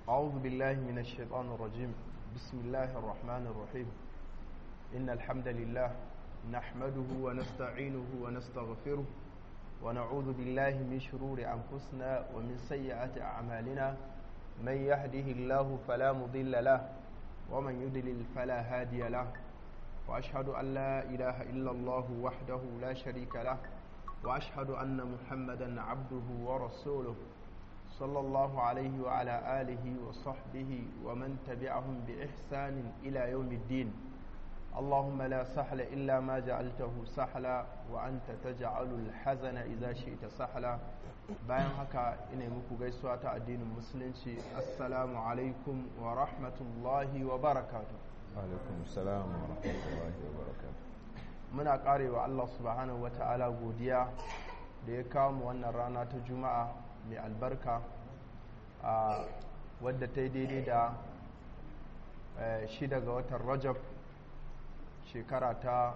أعوذ بالله من الشيطان الرجيم بسم الله الرحمن الرحيم إن الحمد لله نحمده ونستعينه ونستغفره ونعوذ بالله من شرور أنفسنا ومن سيئات أعمالنا من يهده الله فلا مضل له ومن يضلل فلا هادي له وأشهد أن لا إله إلا الله وحده لا شريك له وأشهد أن محمدا عبده ورسوله صلى الله عليه وعلى آله وصحبه ومن تبعهم بإحسان إلى يوم الدين اللهم لا سهل إلا ما جعلته سهلا وأنت تجعل الحزن إذا شئت سهلا bayan haka ina muku gaisuwa ta addinin musulunci assalamu alaikum wa rahmatullahi wa barakatu alaikum salam wa rahmatullahi wa barakatu muna karewa Allah subhanahu wa ta'ala godiya da ya kawo mu wannan rana ta juma'a mai albarka a wadda ta yi daidai da shida ga watan rajab shekara ta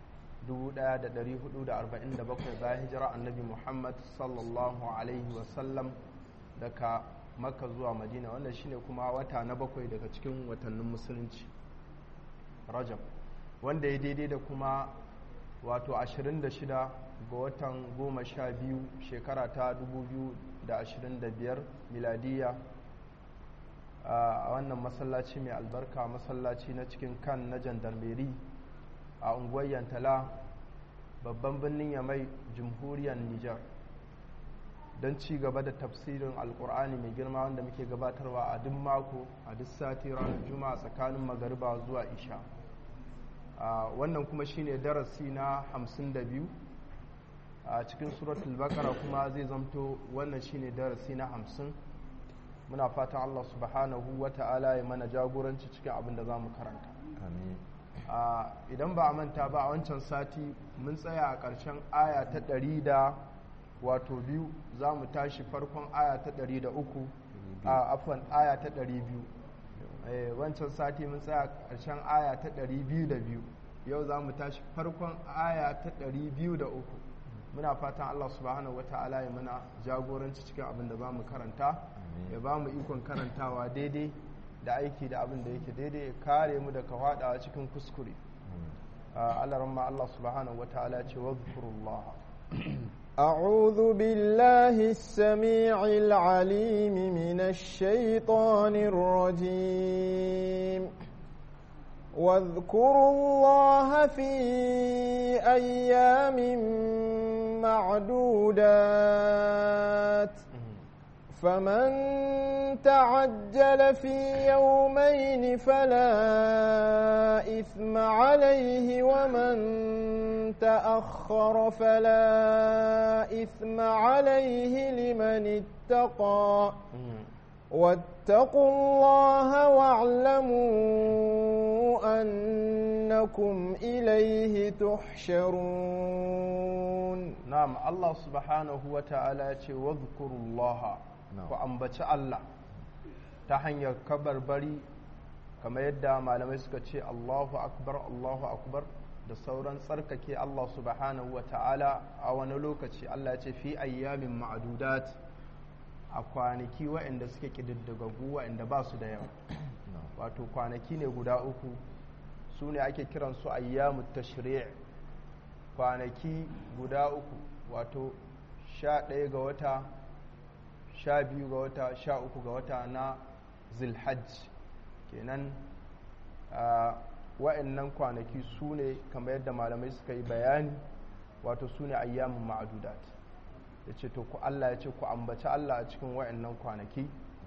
1447 bayan hijira annabi muhammad sallallahu alaihi wasallam daga makka zuwa madina wannan shine kuma wata na bakwai daga cikin watannin musulunci rajab wanda ya daidai da kuma wato 26 ga watan 12 shekara ta 2025 miladiya a wannan masallaci mai albarka masallaci na cikin kan na jandarmeri a unguwar yantala babban birnin yamai jamhuriyar nijar don ci gaba da tafsirin alkur'ani mai girma wanda muke gabatarwa a duk mako a duk sati ranar juma'a tsakanin magariba zuwa isha wannan kuma shine darasi na 52 a cikin suratul bakara kuma zai zamto wannan shine darasi na 50 muna fatan Allah subhanahu wa ta'ala ya mana jagoranci cikin abin da za mu karanta amin idan ba a manta ba a wancan sati mun tsaya a ƙarshen aya ta ɗari da wato biyu za mu tashi farkon aya ta ɗari da uku a afon aya ta ɗari biyu wancan sati mun tsaya a ƙarshen aya ta ɗari biyu da biyu yau za mu tashi farkon aya ta ɗari biyu da uku muna fatan Allah subhanahu wata'ala ya mana jagoranci cikin abin da za mu karanta ya ba mu ikon karantawa daidai da aiki da abin da yake daidai ya kare mu daga faɗawa cikin kuskure Allah ramma Allah subhanahu wata'ala ce wadhkurullah أعوذ بالله السميع العليم من الشيطان الرجيم واذكروا الله في أيام معدودات فمن تعجل في يومين فلا إثم عليه ومن تأخر فلا إثم عليه لمن اتقى واتقوا الله واعلموا أنكم إليه تحشرون نعم الله سبحانه وتعالى واذكروا الله ku ambaci Allah ta hanyar kabarbari kamar yadda malamai suka ce Allahu akbar Allahu akbar da sauran tsarkake Allah subhanahu wa ta'ala a wani lokaci Allah ce fi ayyamin ma'adudat a kwanaki waɗanda suke ƙididdigaggu waɗanda ba su da yawa wato kwanaki ne guda uku su ne ake kiransu ayyamu tashri' kwanaki guda uku wato sha ɗaya ga wata sha biyu ga wata sha uku ga wata na zilhajj kenan wa'annan kwanaki su ne kamar yadda malamai suka yi bayani wato su ne ayyamin ma'adudat ya ce to ku Allah ya ce ku ambaci Allah a cikin wa'annan kwanaki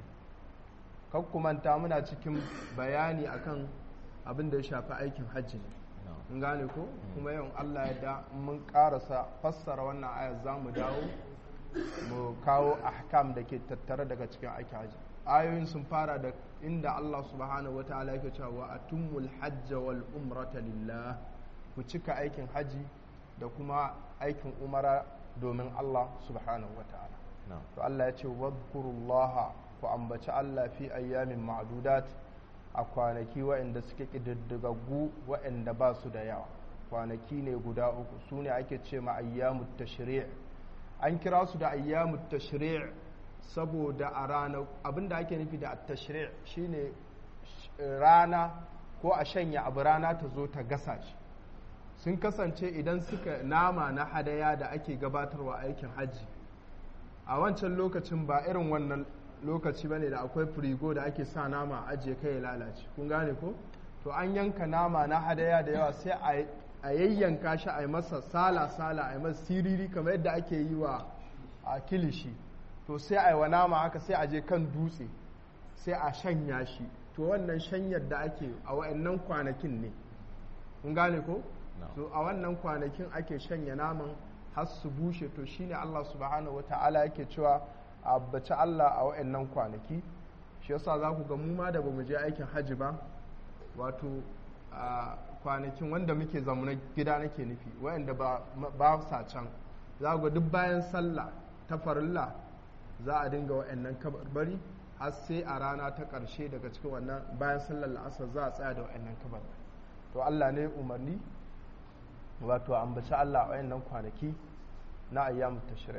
manta muna cikin bayani akan abin da ya shafi aikin hajji ne in gane ko kuma yawan Allah ya da mun karasa fassara wannan ayar za mu dawo mu kawo ahkam da ke tattare daga cikin aikin hajji ayoyin sun fara da inda Allah subhanahu wataala yake cewa atumul hajj wal umrata lillah ku cika aikin haji da kuma aikin umara domin Allah subhanahu wataala to Allah ya ce wadhkurullaha ku ambaci Allah fi ayyamin ma'dudat a kwanaki waɗanda suke ƙididdigaggu waɗanda ba su da yawa kwanaki ne guda uku su ne ake ce ma ayyamut tashri' an kira su da ayyamut tashri' saboda a rana abinda ake nufi da tashri' shine rana ko a shanya abu rana ta zo ta gasa shi sun kasance idan suka nama na hadaya da ake gabatarwa aikin hajji a wancan lokacin ba irin wannan lokaci bane da akwai firigo da ake sa nama a ajiye kai ya lalace kun gane ko to an yanka nama na hadaya da yawa sai a yayyanka shi a yi masa sala-sala a yi masa siriri kamar yadda ake yi wa a kilishi to sai a yi wa nama haka sai a je kan dutse sai a shanya shi to wannan shanyar da ake a wa'annan kwanakin ne kun gane ko to a wannan kwanakin ake shanya naman har su bushe to shine Allah subhanahu wata'ala yake cewa a bace Allah a wa'annan kwanaki shi yasa za ku ga mu ma da bamu je aikin hajji ba wato a kwanakin wanda muke zamuna gida nake nufi wa'anda ba sa can za ga duk bayan sallah ta farilla za a dinga wa'annan kabarbari har sai a rana ta ƙarshe daga cikin wannan bayan sallar la'asar za a tsaya da wa'annan kabar to Allah ne umarni wato ambaci Allah a wayannan kwanaki na ayyamu tashri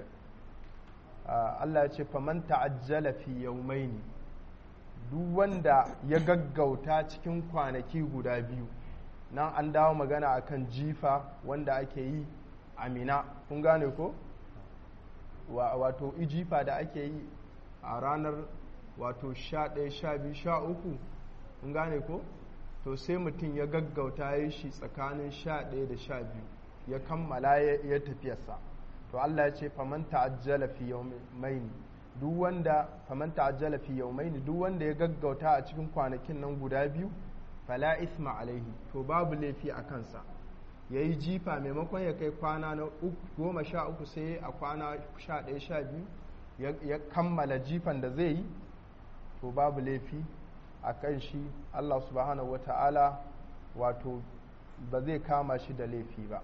Allah ya ce faman ta'ajjala fi yawmaini duk wanda ya gaggauta cikin kwanaki guda biyu nan an dawo magana akan jifa wanda ake yi amina kun gane ko wato ijifa da ake yi a ranar wato 11 12 13 kun gane ko to sai mutum ya gaggauta ya shi tsakanin sha ɗaya da sha biyu ya kammala ya tafiyarsa to Allah ya ce faman ta'ajjala fi yawmaini duk wanda faman ta'ajjala fi yawmaini duk wanda ya gaggauta a cikin kwanakin nan guda biyu fala isma alaihi to babu laifi a kansa yayi jifa maimakon ya kai kwana na goma sha uku sai a kwana sha ɗaya sha biyu ya kammala jifan da zai yi to babu laifi a kan shi Allah subhanahu wa ta'ala wato ba zai kama shi da laifi ba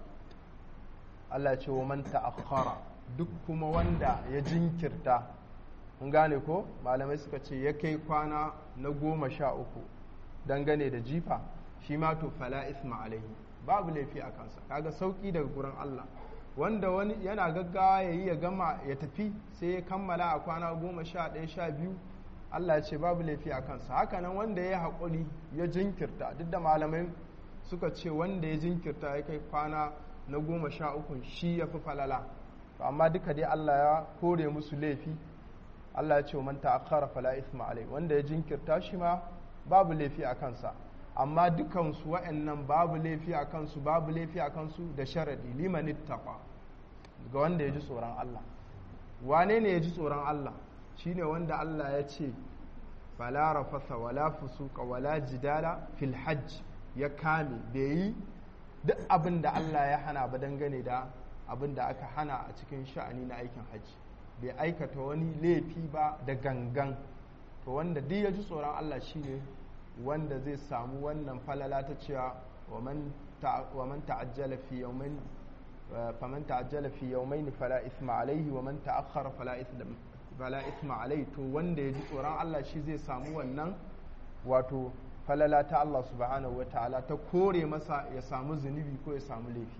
Allah ce wa man ta'akhkhara duk kuma wanda ya jinkirta mun gane ko malamai suka ce ya kai kwana na goma sha uku dangane da jifa shi ma to fala isma alaihi babu laifi a kansa kaga sauki daga gurin Allah wanda wani yana gaggawa ya yi ya gama ya tafi sai ya kammala a kwana goma sha ɗaya sha biyu Allah ya ce babu laifi a kansa hakanan wanda ya haƙuri ya jinkirta duk da malamai suka ce wanda ya jinkirta ya kai kwana na goma sha uku shi ya fi falala to amma duka dai Allah ya kore musu laifi Allah ya ce man ta'akhkhara fala isma alai wanda ya jinkirta shi ma babu laifi a kansa amma dukansu wa'annan babu laifi a kansu babu laifi a kansu da sharadi liman ittaqa ga wanda ya ji tsoron Allah wane ne ya ji tsoron Allah shine wanda Allah ya ce fala rafasa wala fusuka wala jidala fil hajj ya kame bai yi duk abin da Allah ya hana ba dangane da abin da aka hana a cikin sha'ani na aikin hajji bai aikata wani laifi ba da gangan to wanda duk ya ji tsoron Allah shine wanda zai samu wannan falala ta cewa wa man ta'ajjala fi yawmin faman ta'ajjala fi yawmayn fala isma alayhi wa man ta'akhkhara fala isma fala isma alai to wanda ya ji tsoron Allah shi zai samu wannan wato falala ta Allah subhanahu wataala ta kore masa ya samu zunubi ko ya samu laifi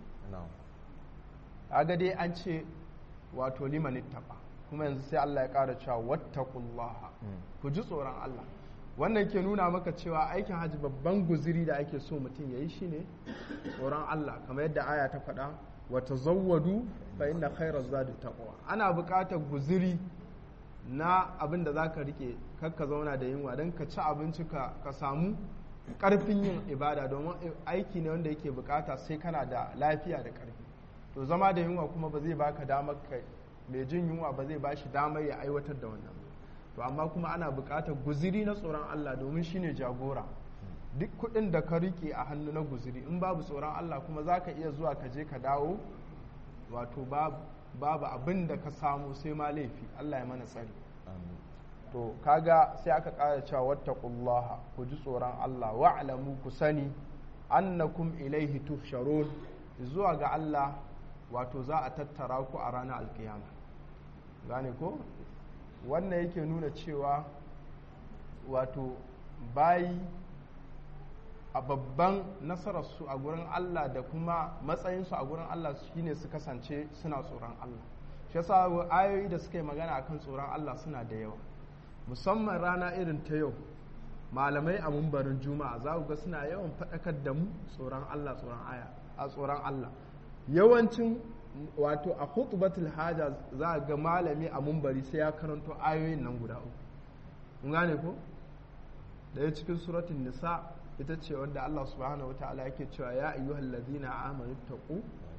aga dai an ce wato liman ittaqa kuma yanzu sai Allah ya ƙara cewa wattaqullaha ku ji tsoron Allah wannan ke nuna maka cewa aikin hajji babban guziri da ake so mutum ya yi shine tsoron Allah kamar yadda aya ta faɗa wa tazawwadu fa inna khayra zadi taqwa ana buƙatar guziri na abin da zaka rike kakka zauna da yunwa don ka ci abinci ka samu ƙarfin yin ibada domin aiki ne wanda yake buƙata sai kana da lafiya da ƙarfi to zama da yunwa kuma ba zai baka damar ka mai jin yunwa ba zai bashi damar ya aiwatar da wannan to amma kuma ana buƙatar guziri na tsoron Allah domin shine jagora duk kuɗin da ka rike a hannu na guziri in babu tsoron Allah kuma za ka iya zuwa ka je ka dawo wato babu abin da ka samu sai ma laifi Allah ya mana tsari to kaga sai aka ƙara cewa wattaqullaha ku ji tsoron Allah wa'lamu ku sani annakum ilaihi tuhsharun zuwa ga Allah wato za a tattara ku a ranar alkiyama gane ko wannan yake nuna cewa wato bayi a babban nasararsu a gurin Allah da kuma matsayinsu a gurin Allah shine su kasance suna tsoron Allah shi yasa ayoyi da suka yi magana akan tsoron Allah suna da yawa musamman rana irin ta yau malamai a mumbarin juma'a za ku ga suna yawan faɗakar da mu tsoron Allah tsoron aya a tsoron Allah yawancin wato a khutbatul haja za ga malami a mumbari sai ya karanto ayoyin nan guda uku kun gane ko daya cikin suratul nisa ita ce wanda Allah subhanahu wataala yake cewa ya ayyuhal ladina amanu taqu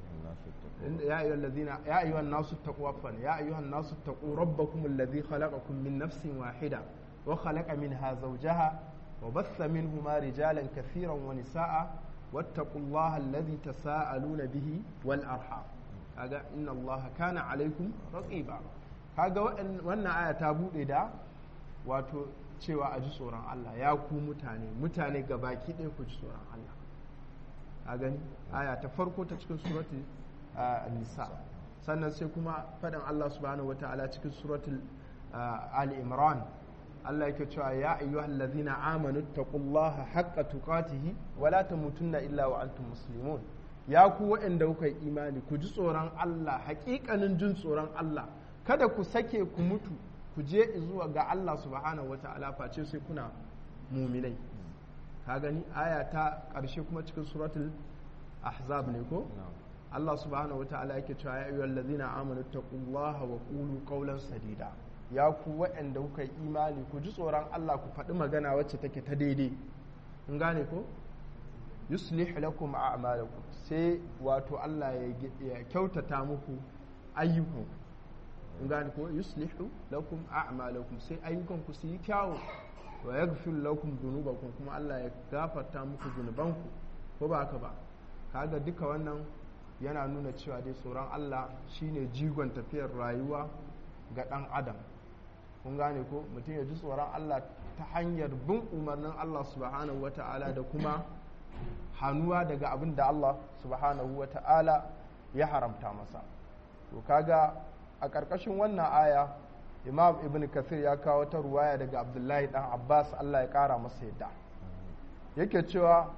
ya ayyuhal ladina ya ayyuhan nasu taqu afan ya ayyuhan nasu taqu rabbakum alladhi khalaqakum min nafsin wahida wa khalaqa minha zawjaha wa bassa minhuma rijalan kathiran wa nisaa wattaqullaha alladhi tasaaluna bihi wal arham kaga inna allaha kana alaikum raqiba kaga wannan aya ta bude da wato cewa a ji tsoron Allah ya ku mutane mutane gabaki ɗaya ku ji tsoron Allah a gani aya ta farko ta cikin suratul nisa sannan sai kuma faɗin Allah subhanahu wata'ala cikin suratul ali imran Allah yake cewa ya ayyuhal ladzina amanu taqullaha haqqa tuqatihi wa la tamutunna illa wa antum muslimun ya ku waɗanda kuka yi imani ku ji tsoron Allah haƙiƙanin jin tsoron Allah kada ku sake ku mutu ku je zuwa ga Allah subhanahu wata'ala face sai kuna muminai ka gani aya ta ƙarshe kuma cikin suratul ahzab ne ko Allah subhanahu wata'ala yake cewa ya ayyuhal ladzina amanu taqullaha wa qulu qawlan sadida ya ku waɗanda kuka yi imani ku ji tsoron Allah ku faɗi magana wacce take ta daidai in gane ko yuslih lakum a'malakum sai wato Allah ya kyautata muku ayyukan in gane ko yuslihu lakum a'malakum sai ayyukan ku su yi kyawu wa yaghfir lakum dhunubakum kuma Allah ya gafarta muku zunubanku ko ba haka ba kaga duka wannan yana nuna cewa dai tsoron Allah shine jigon tafiyar rayuwa ga dan adam kun gane ko mutum ya ji tsoron Allah ta hanyar bin umarnin Allah subhanahu wata'ala da kuma hannuwa daga abin da Allah subhanahu wata'ala ya haramta masa to kaga a ƙarƙashin wannan aya imam ibn kathir ya kawo ta ruwaya daga abdullahi dan abbas allah ya ƙara masa yadda yake cewa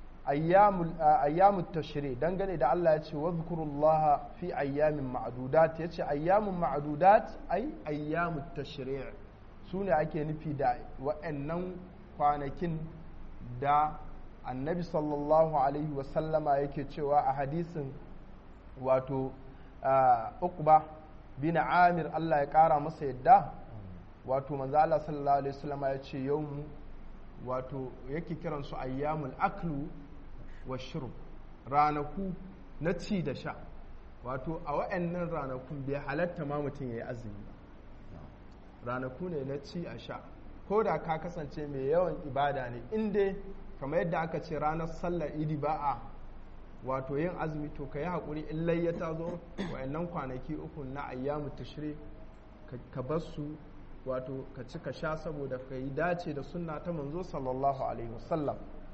ayyamu tashri dangane da allah ya ce wadhkurullah fi ayyamin ma'dudat ya ce ayyamun ma'dudat ai ayyamu tashri su ne ake nufi da wa'annan kwanakin da annabi sallallahu alaihi wasallama yake cewa a hadisin wato uqba bin amir Allah ya kara masa yadda wato manzo Allah sallallahu alaihi wasallam ya ce yawmu wato yake kiran su ayyamul aklu wa shurb ranaku na ci da sha wato a wa'annan ranakun bai halatta ma mutum yayi azumi ba ranaku ne na ci a sha ko da ka kasance mai yawan ibada ne in dai kamar yadda aka ce ranar sallar idi ba a wato yin azumi to ka yi haƙuri in layya ta zo wa'annan kwanaki uku na ayyamu tashri ka bar su wato ka ci ka sha saboda ka yi dace da sunna ta manzo sallallahu alaihi wasallam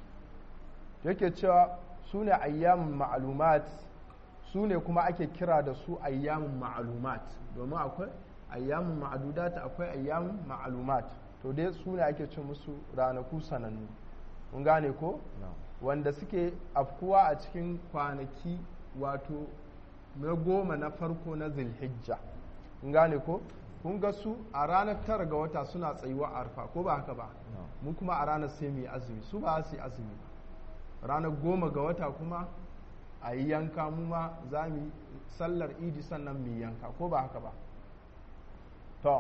yake cewa su ne ayyamun ma'alumat su ne kuma ake kira da su ayyamun ma'alumat domin akwai ayyamun ma'adudat akwai ayyamun ma'alumat to dai su ne ake ce musu ranaku sanannu kun gane ko wanda suke afkuwa a cikin kwanaki wato na goma na farko na zilhijja kun gane ko kun ga su a ranar tara ga wata suna tsayuwa arfa ko ba haka ba mu kuma a ranar sai mu yi azumi su ba su yi azumi ba ranar goma ga wata kuma a yi yanka mu ma za mu yi sallar idi sannan mu yi yanka ko ba haka ba to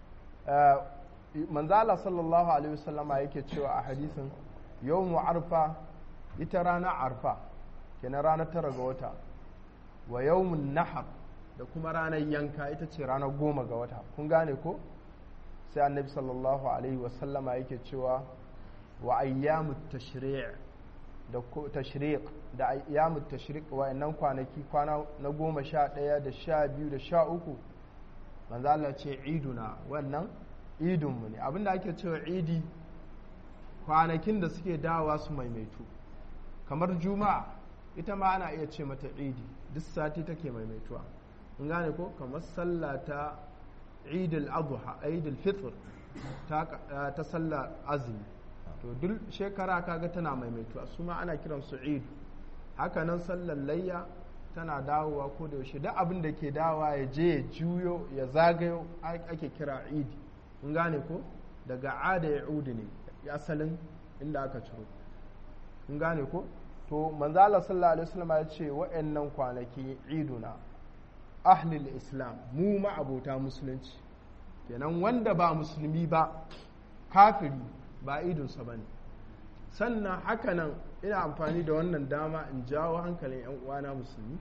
manzala sallallahu alaihi wasallama yake cewa a hadisin yau arfa ita rana arfa kenan ranar tara ga wata wa yawmun nahar da kuma ranar yanka ita ce ranar goma ga wata kun gane ko sai annabi sallallahu alaihi wasallama yake cewa wa ayyamu tashri' da tashriq da ayyamu tashriq wa'annan kwanaki kwana na goma sha ɗaya da sha biyu da sha uku manzo Allah ce iduna wannan idinmu ne abinda ake cewa idi kwanakin da suke dawa su maimaitu kamar juma'a ita ma ana iya ce mata idi duk sati take maimaituwa in gane ko kamar sallah ta idil adha idil fitr ta ta sallah azumi to duk shekara kaga tana maimaituwa su ma ana kiran su id haka nan sallar layya tana dawowa ko da yaushe duk abin da ke dawowa ya je ya juyo ya zagayo ake kira idi kun gane ko daga ada ya udi ne asalin inda aka ciro kun gane ko to manzala sallallahu alaihi wasallam ya ce wa'annan kwanaki iduna ahlul islam mu ma abota musulunci kenan wanda ba musulmi ba kafiri ba idunsa ba ne sannan hakanan ina amfani da wannan dama in jawo hankalin 'yan uwana musulmi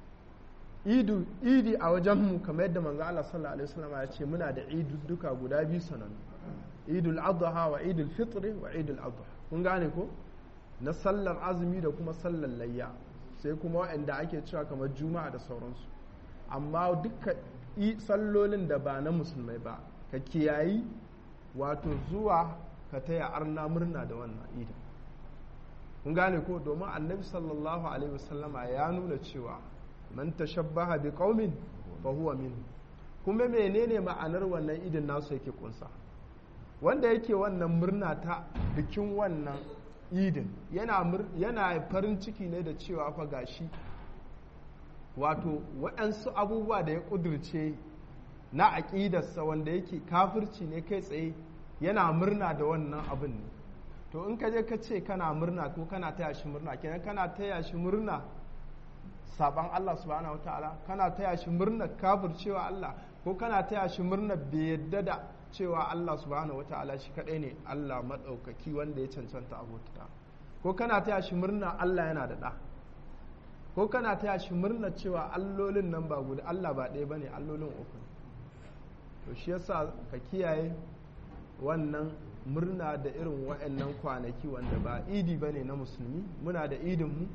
idi a wajenmu kamar yadda manzo Allah sallallahu alaihi wasallam ya ce muna da idu duka guda biyu sanannu idul adha wa idul fitr wa idul adha kun gane ko na sallar azumi da kuma sallar layya sai kuma waɗanda ake cewa kamar juma'a da sauransu amma duka sallolin da ba na musulmai ba ka kiyayi wato zuwa ka taya arna murna da wannan idin kun gane ko domin annabi sallallahu alaihi wasallama ya nuna cewa man tashabbaha bi qaumin fa huwa min kuma menene ma'anar wannan idin nasu yake kunsa wanda yake wannan murna ta bikin wannan idin yana farin ciki ne da cewa fa gashi wato waɗansu abubuwa da ya ƙudurce na aƙidarsa wanda yake kafirci ne kai tsaye yana murna da wannan abin ne to in ka je ka ce kana murna ko kana taya shi murna kenan kana taya shi murna saban Allah subhanahu wataala kana taya shi murna kafircewa Allah ko kana taya shi murna bai yadda da cewa Allah subhanahu wataala shi kadai ne Allah maɗaukaki wanda ya cancanta abota ko kana taya shi murna Allah yana da ɗa ko kana taya shi murna cewa allolin nan ba guda Allah ba ɗaya bane allolin uku to shi yasa ka kiyaye wannan murna da irin wa'annan kwanaki wanda ba idi bane na musulmi muna da idin mu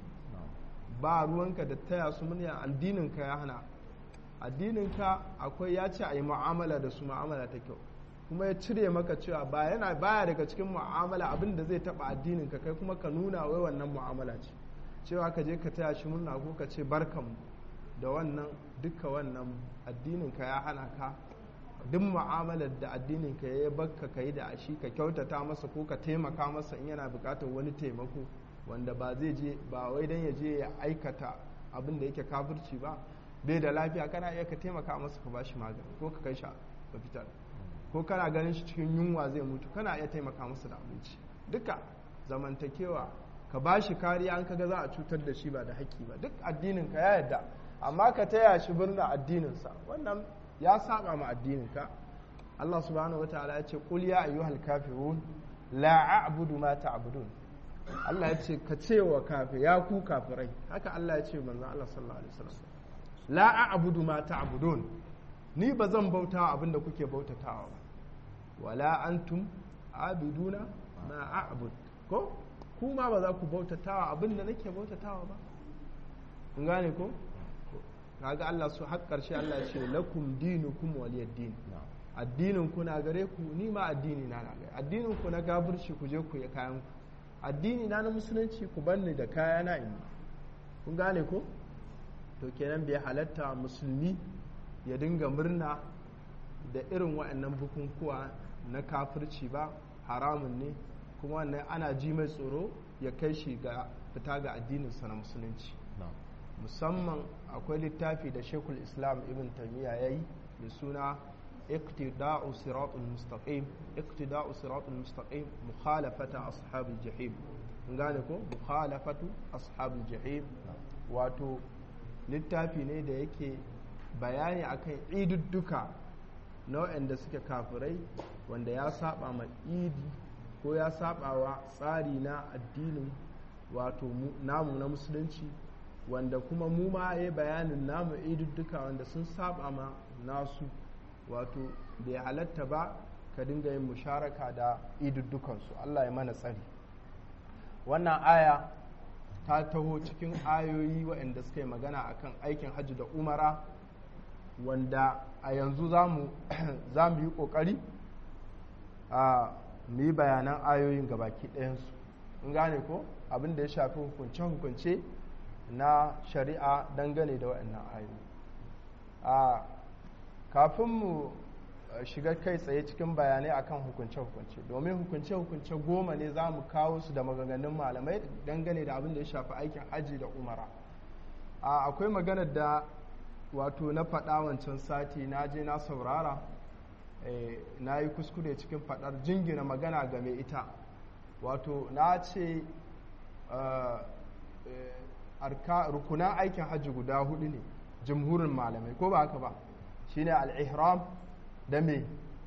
ba ruwanka da taya su murna addinin ka ya hana addinin ka akwai ya ce a yi mu'amala da su mu'amala ta kyau kuma ya cire maka cewa ba yana baya daga cikin mu'amala abin da zai taba addinin ka kai kuma ka nuna wai wannan mu'amala ce cewa ka je ka taya shi murna ko ka ce barkanmu da wannan duka wannan addinin ka ya hana ka duk mu'amalar da addinin ka ya bakka ka yi da shi ka kyautata masa ko ka taimaka masa in yana bukatar wani taimako wanda ba zai je ba wai dan ya je ya aikata abin da yake kafirci ba bai da lafiya kana iya ka taimaka masa ka bashi magani ko ka kai shi ka fitar ko kana ganin shi cikin yunwa zai mutu kana iya taimaka masa da abinci duka zamantakewa ka ba shi kariya an kaga za a cutar da shi ba da haƙƙi ba duk addinin ka ya yarda amma ka taya shi birnin addininsa wannan ya saba ma addinin ka Allah subhanahu wataala ya ce qul ya ayyuhal kafirun la a'budu ma ta'budun Allah ya ce ka ce wa kafi ya ku kafirai haka Allah ya ce manzo Allah sallallahu alaihi wasallam la a'budu ma ta'budun ni ba zan bauta abin da kuke bautatawa ba wala antum abiduna ma a'bud ko kuma ba za ku bautatawa abin da nake bautatawa ba kun gane ko kaga Allah su har karshe Allah ya ce lakum dinukum waliyad din addinin ku na gare ku ni ma addini na na gare addinin ku na gafirci ku je ku yi kayan ku addini na na musulunci ku banni da kaya na in kun gane ko to kenan bai halatta musulmi ya dinga murna da irin waɗannan bukukuwa na kafirci ba haramun ne kuma wannan ana ji mai tsoro ya kai shi ga fita ga addininsa na musulunci musamman akwai littafi da shekul islam ibn taimiyya ya yi da suna iqtida'u siratul mustaqim iqtida'u siratul mustaqim mukhalafata ashabul jahim gane ko mukhalafatu ashabul jahim wato littafi ne da yake bayani akan idudduka nau'in da suke kafirai wanda ya saba ma idi ko ya saba wa tsari na addinin wato namu na musulunci wanda kuma mu ma ya bayanin namu idudduka wanda sun saba ma nasu wato bai halatta ba ka dinga yin musharaka da iduddukansu Allah ya mana tsari wannan aya ta taho cikin ayoyi waɗanda suka yi magana akan aikin hajji da umara wanda a yanzu za mu yi ƙoƙari a mu yi bayanan ayoyin gabaki ɗayansu in gane ko abin da ya shafi hukunce-hukunce na shari'a dangane da waɗannan ayoyi a kafin mu shiga kai tsaye cikin bayanai akan hukunce-hukunce domin hukunce-hukunce goma ne za mu kawo su da maganganun malamai dangane da abin da ya shafi aikin hajji da umara akwai maganar da wato na faɗa wancan sati na je na saurara na yi kuskure cikin faɗar jingina magana game ita wato na ce rukunan aikin hajji guda hudu ne jimhurin malamai ko ba haka ba shine al-ihram da me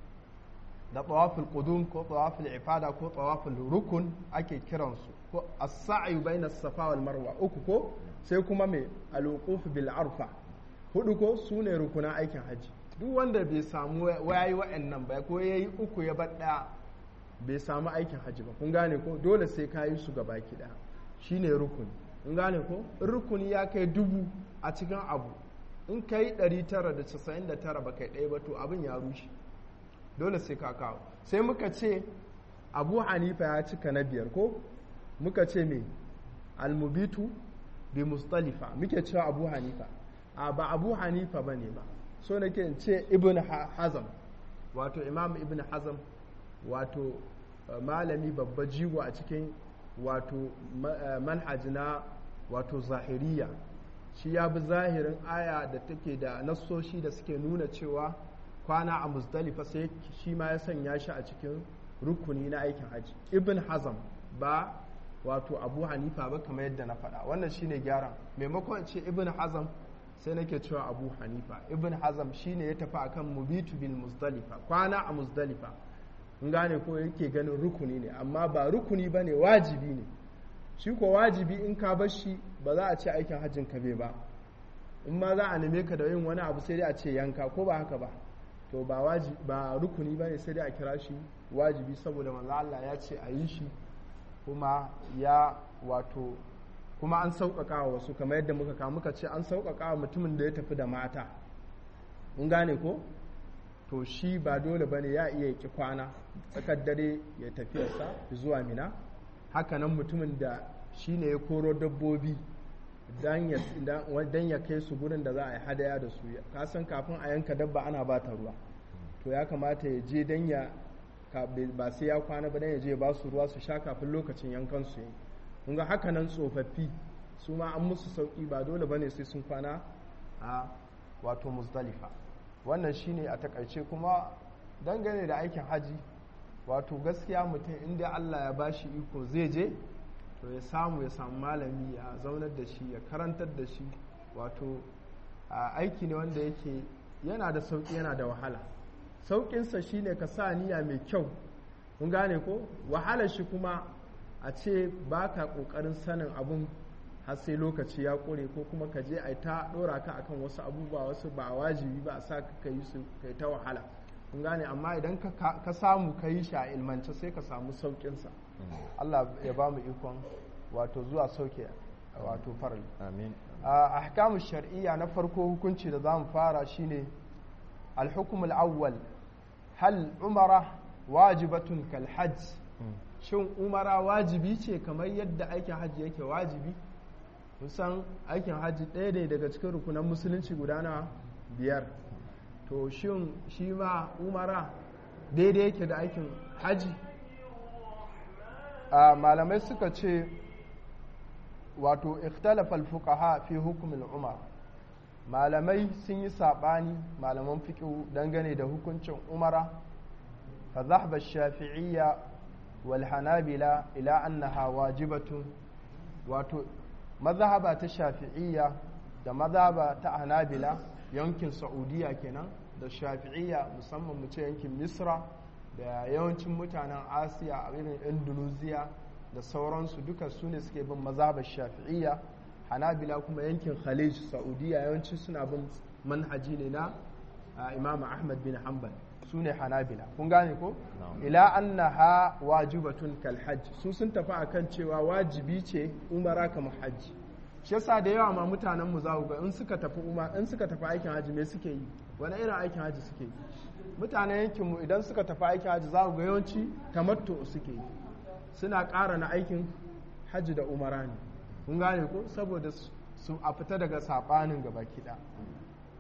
da tawaful qudum ko tawaful ifada ko tawaful rukun ake kiransu ko as-sa'i bayna as-safa wal marwa uku ko sai kuma me al-wuquf bil arfa hudu ko sune rukunan aikin hajji duk wanda bai samu wayayi wa'annan ba ko yayi uku ya bar daya bai samu aikin hajji ba kun gane ko dole sai ka yi su gaba ki daya shine rukuni kun gane ko rukuni ya kai dubu a cikin abu in ka yi 999 ba kai ɗaya ba to abin ya rushe dole sai ka kawo sai muka ce abu hanifa ya cika na biyar ko muka ce me almubitu bi mustalifa muke cewa abu hanifa a ba abu hanifa ba ne ba so nake ce ibn hazam wato imam ibn hazam wato malami babba jigo a cikin wato manhaji na wato zahiriya shi ya bi zahirin aya da take da nassoshi da suke nuna cewa kwana a musdalifa sai shi ma ya sanya shi a cikin rukuni na aikin haji ibn hazam ba wato abu hanifa ba kamar yadda na faɗa wannan shine gyaran maimakon ce ibn hazam sai nake cewa abu hanifa ibn hazam shine ya tafi akan mubitu bil musdalifa kwana a musdalifa in gane ko yake ganin rukuni ne amma ba rukuni ba ne wajibi ne shi ko wajibi in ka bar shi ba za a ce aikin hajjin ka bai ba in ma za a neme ka da yin wani abu sai dai a ce yanka ko ba haka ba to ba wajibi ba rukuni ba ne sai dai a kira shi wajibi saboda manzo Allah ya ce a yi shi kuma ya wato kuma an sauƙaƙa wa wasu kamar yadda muka kawo muka ce an sauƙaƙa wa mutumin da ya tafi da mata in gane ko to shi ba dole bane ya iya ki kwana tsakar dare ya tafiyarsa zuwa mina hakanan mutumin da shi ne ya koro dabbobi don ya kai su gurin da za a yi hadaya da su kasan kafin a yanka dabba ana ba ta ruwa to ya kamata ya je don ya ba sai ya kwana ba don ya je ba su ruwa su sha kafin lokacin yankan su yi kun ga hakanan tsofaffi su ma an musu sauki ba dole bane sai sun kwana a wato musdalifa wannan shine a takaice kuma dangane da aikin haji wato gaskiya mutum inda Allah ya bashi iko zai je to ya samu ya samu malami ya zaunar da shi ya karantar da shi wato aiki ne wanda yake yana da sauki yana da wahala sauƙinsa shine ka sa niyya mai kyau kun gane ko wahalar shi kuma a ce ba ka ƙoƙarin sanin abun har sai lokaci ya ƙure ko kuma ka je a ta ɗora ka akan wasu abubuwa wasu ba wajibi ba a sa ka yi su kai ta wahala kun gane amma idan ka samu ka yi shi a ilmance sai ka samu sauƙinsa Allah ya ba mu ikon wato zuwa sauke wato farali amin a ahkamu shar'iyya na farko hukunci da za mu fara shine al-hukm al-awwal hal umara wajibatun kal hajj shin umara wajibi ce kamar yadda aikin hajji yake wajibi kusan aikin hajji ɗaya ne daga cikin rukunan musulunci guda na biyar to shin shi ma umara daidai yake da aikin hajji malamai suka ce wato ikhtalafal fuqaha fi hukumin umar malamai sun yi saɓani malaman fiƙi dangane da hukuncin umara fa zahba shafi'iyya والحنابلة إلى أنها واجبة wato mazhaba ta shafi'iyya da mazhaba ta hanabila yankin saudiya kenan da shafi'iyya musamman mu ce yankin misra da yawancin mutanen asiya a irin indonesia da sauransu duka su ne suke bin mazhabar shafi'iyya hanabila kuma yankin khalij saudiya yawanci suna bin manhaji ne na imam ahmad bin hanbal su ne hanabila kun gane ko ila annaha wajibatun kal hajj su sun tafi akan cewa wajibi ce umara kamar hajji shi yasa da yawa ma mutanen mu za ga in suka tafi umar in suka tafi aikin hajji me suke yi wani irin aikin hajji suke yi mutanen yankin mu idan suka tafi aikin hajji za ga yawanci tamattu suke yi suna ƙara na aikin hajji da umara ne kun gane ko saboda su a fita daga sabanin gaba kiɗa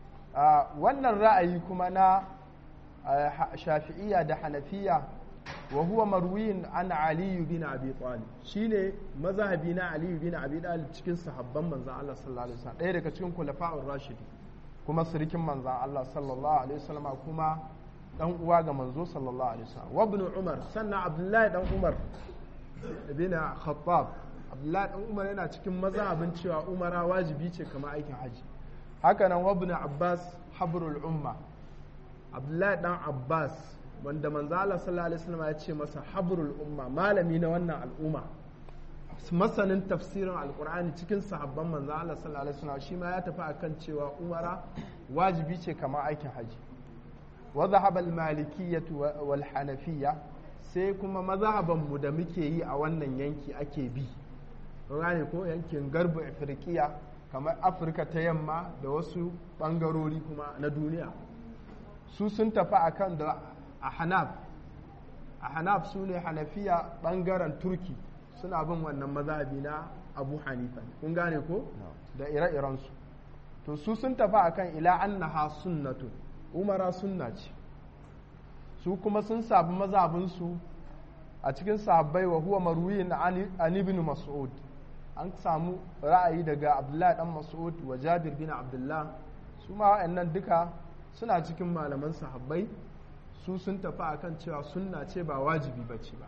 wannan ra'ayi kuma na shafi'iyya da hanafiya wa huwa marwiyin an aliyu bin abi talib shine mazhabi na aliyu bin abi talib cikin sahabban manzon Allah sallallahu alaihi wasallam ɗaya daga cikin khulafa'ur rashidi kuma sirikin manzon Allah sallallahu alaihi wasallam kuma dan uwa ga manzo sallallahu alaihi wasallam wa ibn umar sannan abdullahi dan umar bin khattab abdullahi dan umar yana cikin mazhabin cewa umara wajibi ce kamar aikin haji haka nan wa ibn abbas habrul umma abdullahi dan abbas wanda manzo Allah sallallahu alaihi wasallam ya ce masa habrul umma malami na wannan al'umma masanin tafsirin alqur'ani cikin sahabban manzo Allah sallallahu alaihi wasallam shi ma ya tafi akan cewa umara wajibi ce kamar aikin haji wa dhahaba al-malikiyyah wal hanafiyya sai kuma mazhaban mu da muke yi a wannan yanki ake bi gane ko yankin garbu afirkiya kamar afirka ta yamma da wasu bangarori kuma na duniya su sun tafi akan da a hanaf a hanaf su ne hanafiya bangaren turki suna bin wannan mazhabi na abu hanifa kun gane ko da ire-irensu to su sun tafi akan ila annaha sunnatu umara sunna ce su kuma sun sabi mazhabinsu a cikin sahabbai wa huwa marwiyin an ibn mas'ud an samu ra'ayi daga abdullahi dan mas'ud wa jabir bin abdullah su ma wa'annan duka suna cikin malaman sahabbai su sun tafi akan cewa sunna ce ba wajibi ba ce ba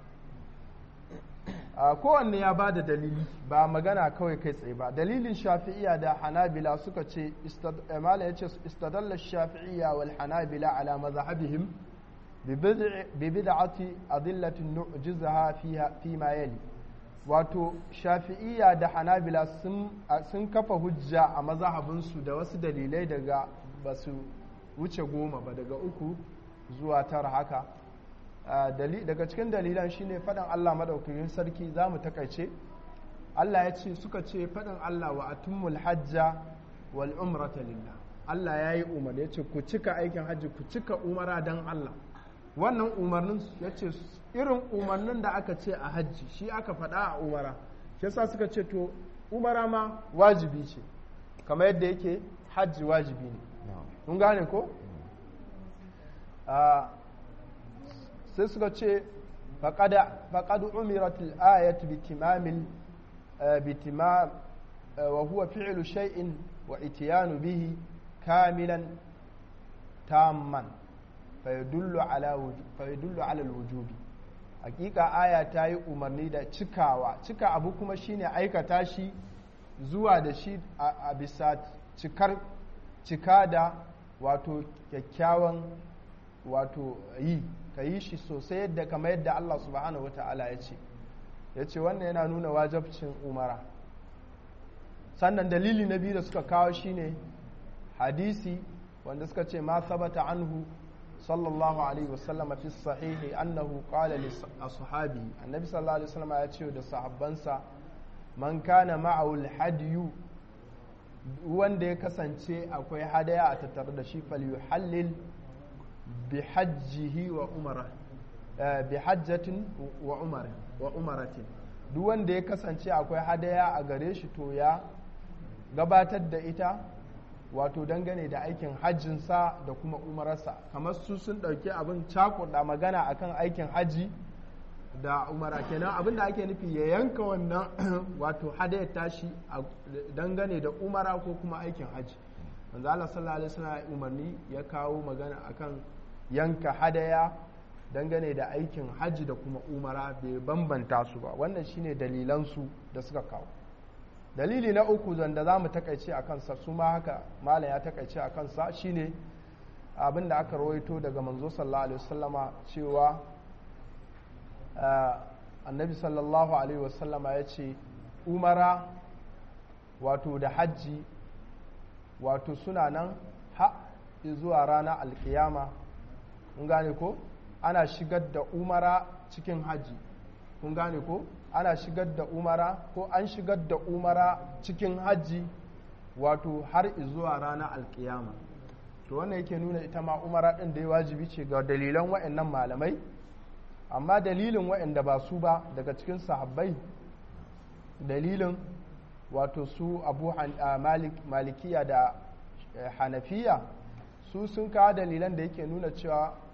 kowanne ya ba da dalili ba magana kawai kai tsaye ba dalilin shafi'iya da hanabila suka ce mala ya ce istadalla shafi'iya wal hanabila ala mazhabihim bi bid'ati adillatin nu'jizaha fiha fi ma yali wato shafi'iya da hanabila sun kafa hujja a mazhabinsu da wasu dalilai daga basu wuce goma ba daga uku zuwa tara haka daga cikin dalilan shine faɗin Allah maɗaukakin sarki za mu takaice Allah ya ce suka ce faɗin Allah wa atummul hajja wal umrata lillah Allah ya yi umar ya ce ku cika aikin hajji ku cika umara don Allah wannan umarnin ya ce irin umarnin da aka ce a hajji shi aka faɗa a umara shi yasa suka ce to umara ma wajibi ce kamar yadda yake hajji wajibi ne mun gane ko sai suka ce faƙad umiratul ayat bitimamil bitimam wa huwa fi'lu shay'in wa itiyanu bihi kamilan tamman fayadullu ala fayadullu ala alwujubi hakika aya ta yi umarni da cikawa cika abu kuma shine aikata shi zuwa da shi a bisa cikar cika da wato kyakkyawan wato yi ka yi shi sosai yadda kamar yadda Allah subhanahu wata'ala ya ce ya ce wannan yana nuna wajabcin umara sannan dalili na biyu da suka kawo shine hadisi wanda suka ce ma sabata anhu sallallahu alaihi wasallam fi sahihi annahu qala li ashabi annabi sallallahu alaihi wasallam ya ce da sahabbansa man kana ma'ahu al-hadiyu wanda ya kasance akwai hadaya a tattare da shi falyuhallil bi hajjihi wa umara bi hajjatin wa umara wa umaratin duk wanda ya kasance akwai hadaya a gare shi to ya gabatar da ita wato dangane da aikin hajjinsa da kuma umararsa kamar su sun ɗauki abin cakuɗa magana akan aikin hajji da umara kenan abin da ake nufi ya yanka wannan wato hadayar tashi dangane da umara ko kuma aikin hajji manzo Allah sallallahu alaihi wasallam umarni ya kawo magana akan yanka hadaya dangane da aikin hajji da kuma umara bai bambanta su ba wannan shine dalilan su da suka kawo dalili na uku zanda za mu takaice a kansa su ma haka malam ya takaice a kansa shine abin da aka rawaito daga manzo sallallahu alaihi wasallama cewa annabi sallallahu alaihi wasallama ya ce umara wato da hajji wato suna nan ha zuwa rana alkiyama kun gane ko ana shigar da umara cikin hajji kun gane ko ana shigar da umara ko an shigar da umara cikin hajji wato har zuwa rana alkiyama to wannan yake nuna ita ma umara ɗin da ya wajibi ce ga dalilan wa'annan malamai amma dalilin wa'anda ba su ba daga cikin sahabbai dalilin wato su abu malikiya da hanafiya su sun kawo dalilan da yake nuna cewa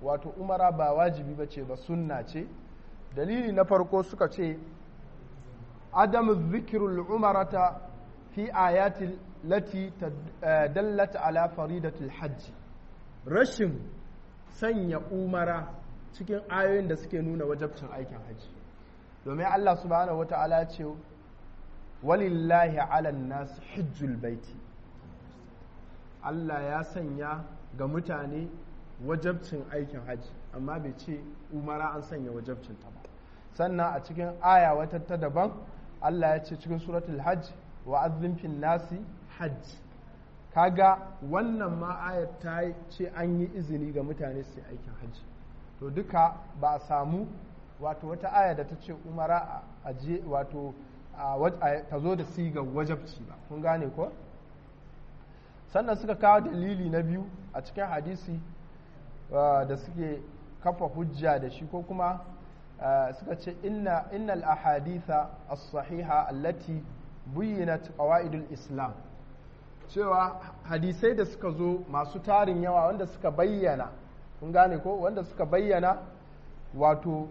wato umara ba wajibi ba ce ba sunna ce dalili na farko suka ce adamu zikirul umarata fi ayatil lati dallata ala faridatul hajji rashin sanya umara cikin ayoyin da suke nuna wajabcin aikin hajji domin Allah subhanahu wata'ala ce walillahi ala nas hijjul baiti Allah ya sanya ga mutane wajabcin aikin hajji amma bai ce umara an sanya wajabcin ta ba sannan a cikin aya wata ta daban Allah ya ce cikin suratul hajj wa azzin nasi hajj kaga wannan ma ayar ta ce an yi izini ga mutane su aikin hajji to duka ba a samu wato wata aya da ta ce umara a je wato ta zo da sigar wajabci ba kun gane ko sannan suka kawo dalili na biyu a cikin hadisi da suke kafa hujja da shi ko kuma suka ce innal ahaditha as-sahiha allati buyyinat qawaidul islam cewa hadisai da suka zo masu tarin yawa wanda suka bayyana kun gane ko wanda suka bayyana wato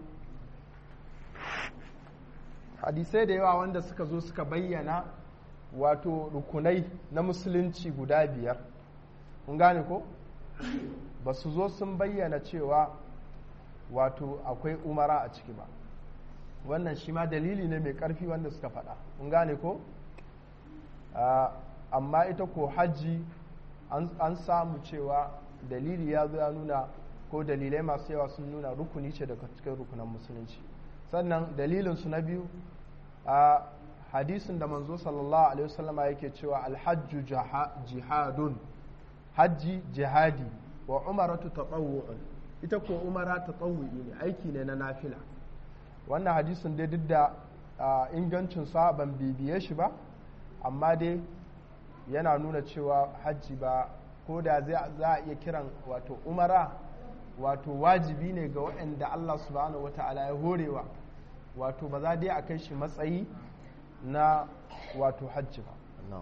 hadisai da yawa wanda suka zo suka bayyana wato rukunai na musulunci guda biyar kun gane ko ba su zo sun bayyana cewa wato akwai umara a ciki ba wannan shi ma dalili ne mai karfi wanda suka faɗa kun gane ko amma ita ko hajji an samu cewa dalili ya zo ya nuna ko dalilai masu yawa sun nuna rukuni ce daga cikin rukunan musulunci sannan dalilinsu na biyu a hadisin da manzo sallallahu alaihi wasallama yake cewa alhajju jihadun hajji jihadi wa umaratu tatawwu'un ita ko umara tatawwu'i ne aiki ne na nafila wannan hadisin dai duk da ingancin sa ban bibiye shi ba amma dai yana nuna cewa hajji ba ko da za a iya kiran wato umara wato wajibi ne ga waɗanda Allah subhanahu wata'ala ya horewa wato ba za dai a kai shi matsayi na wato hajji ba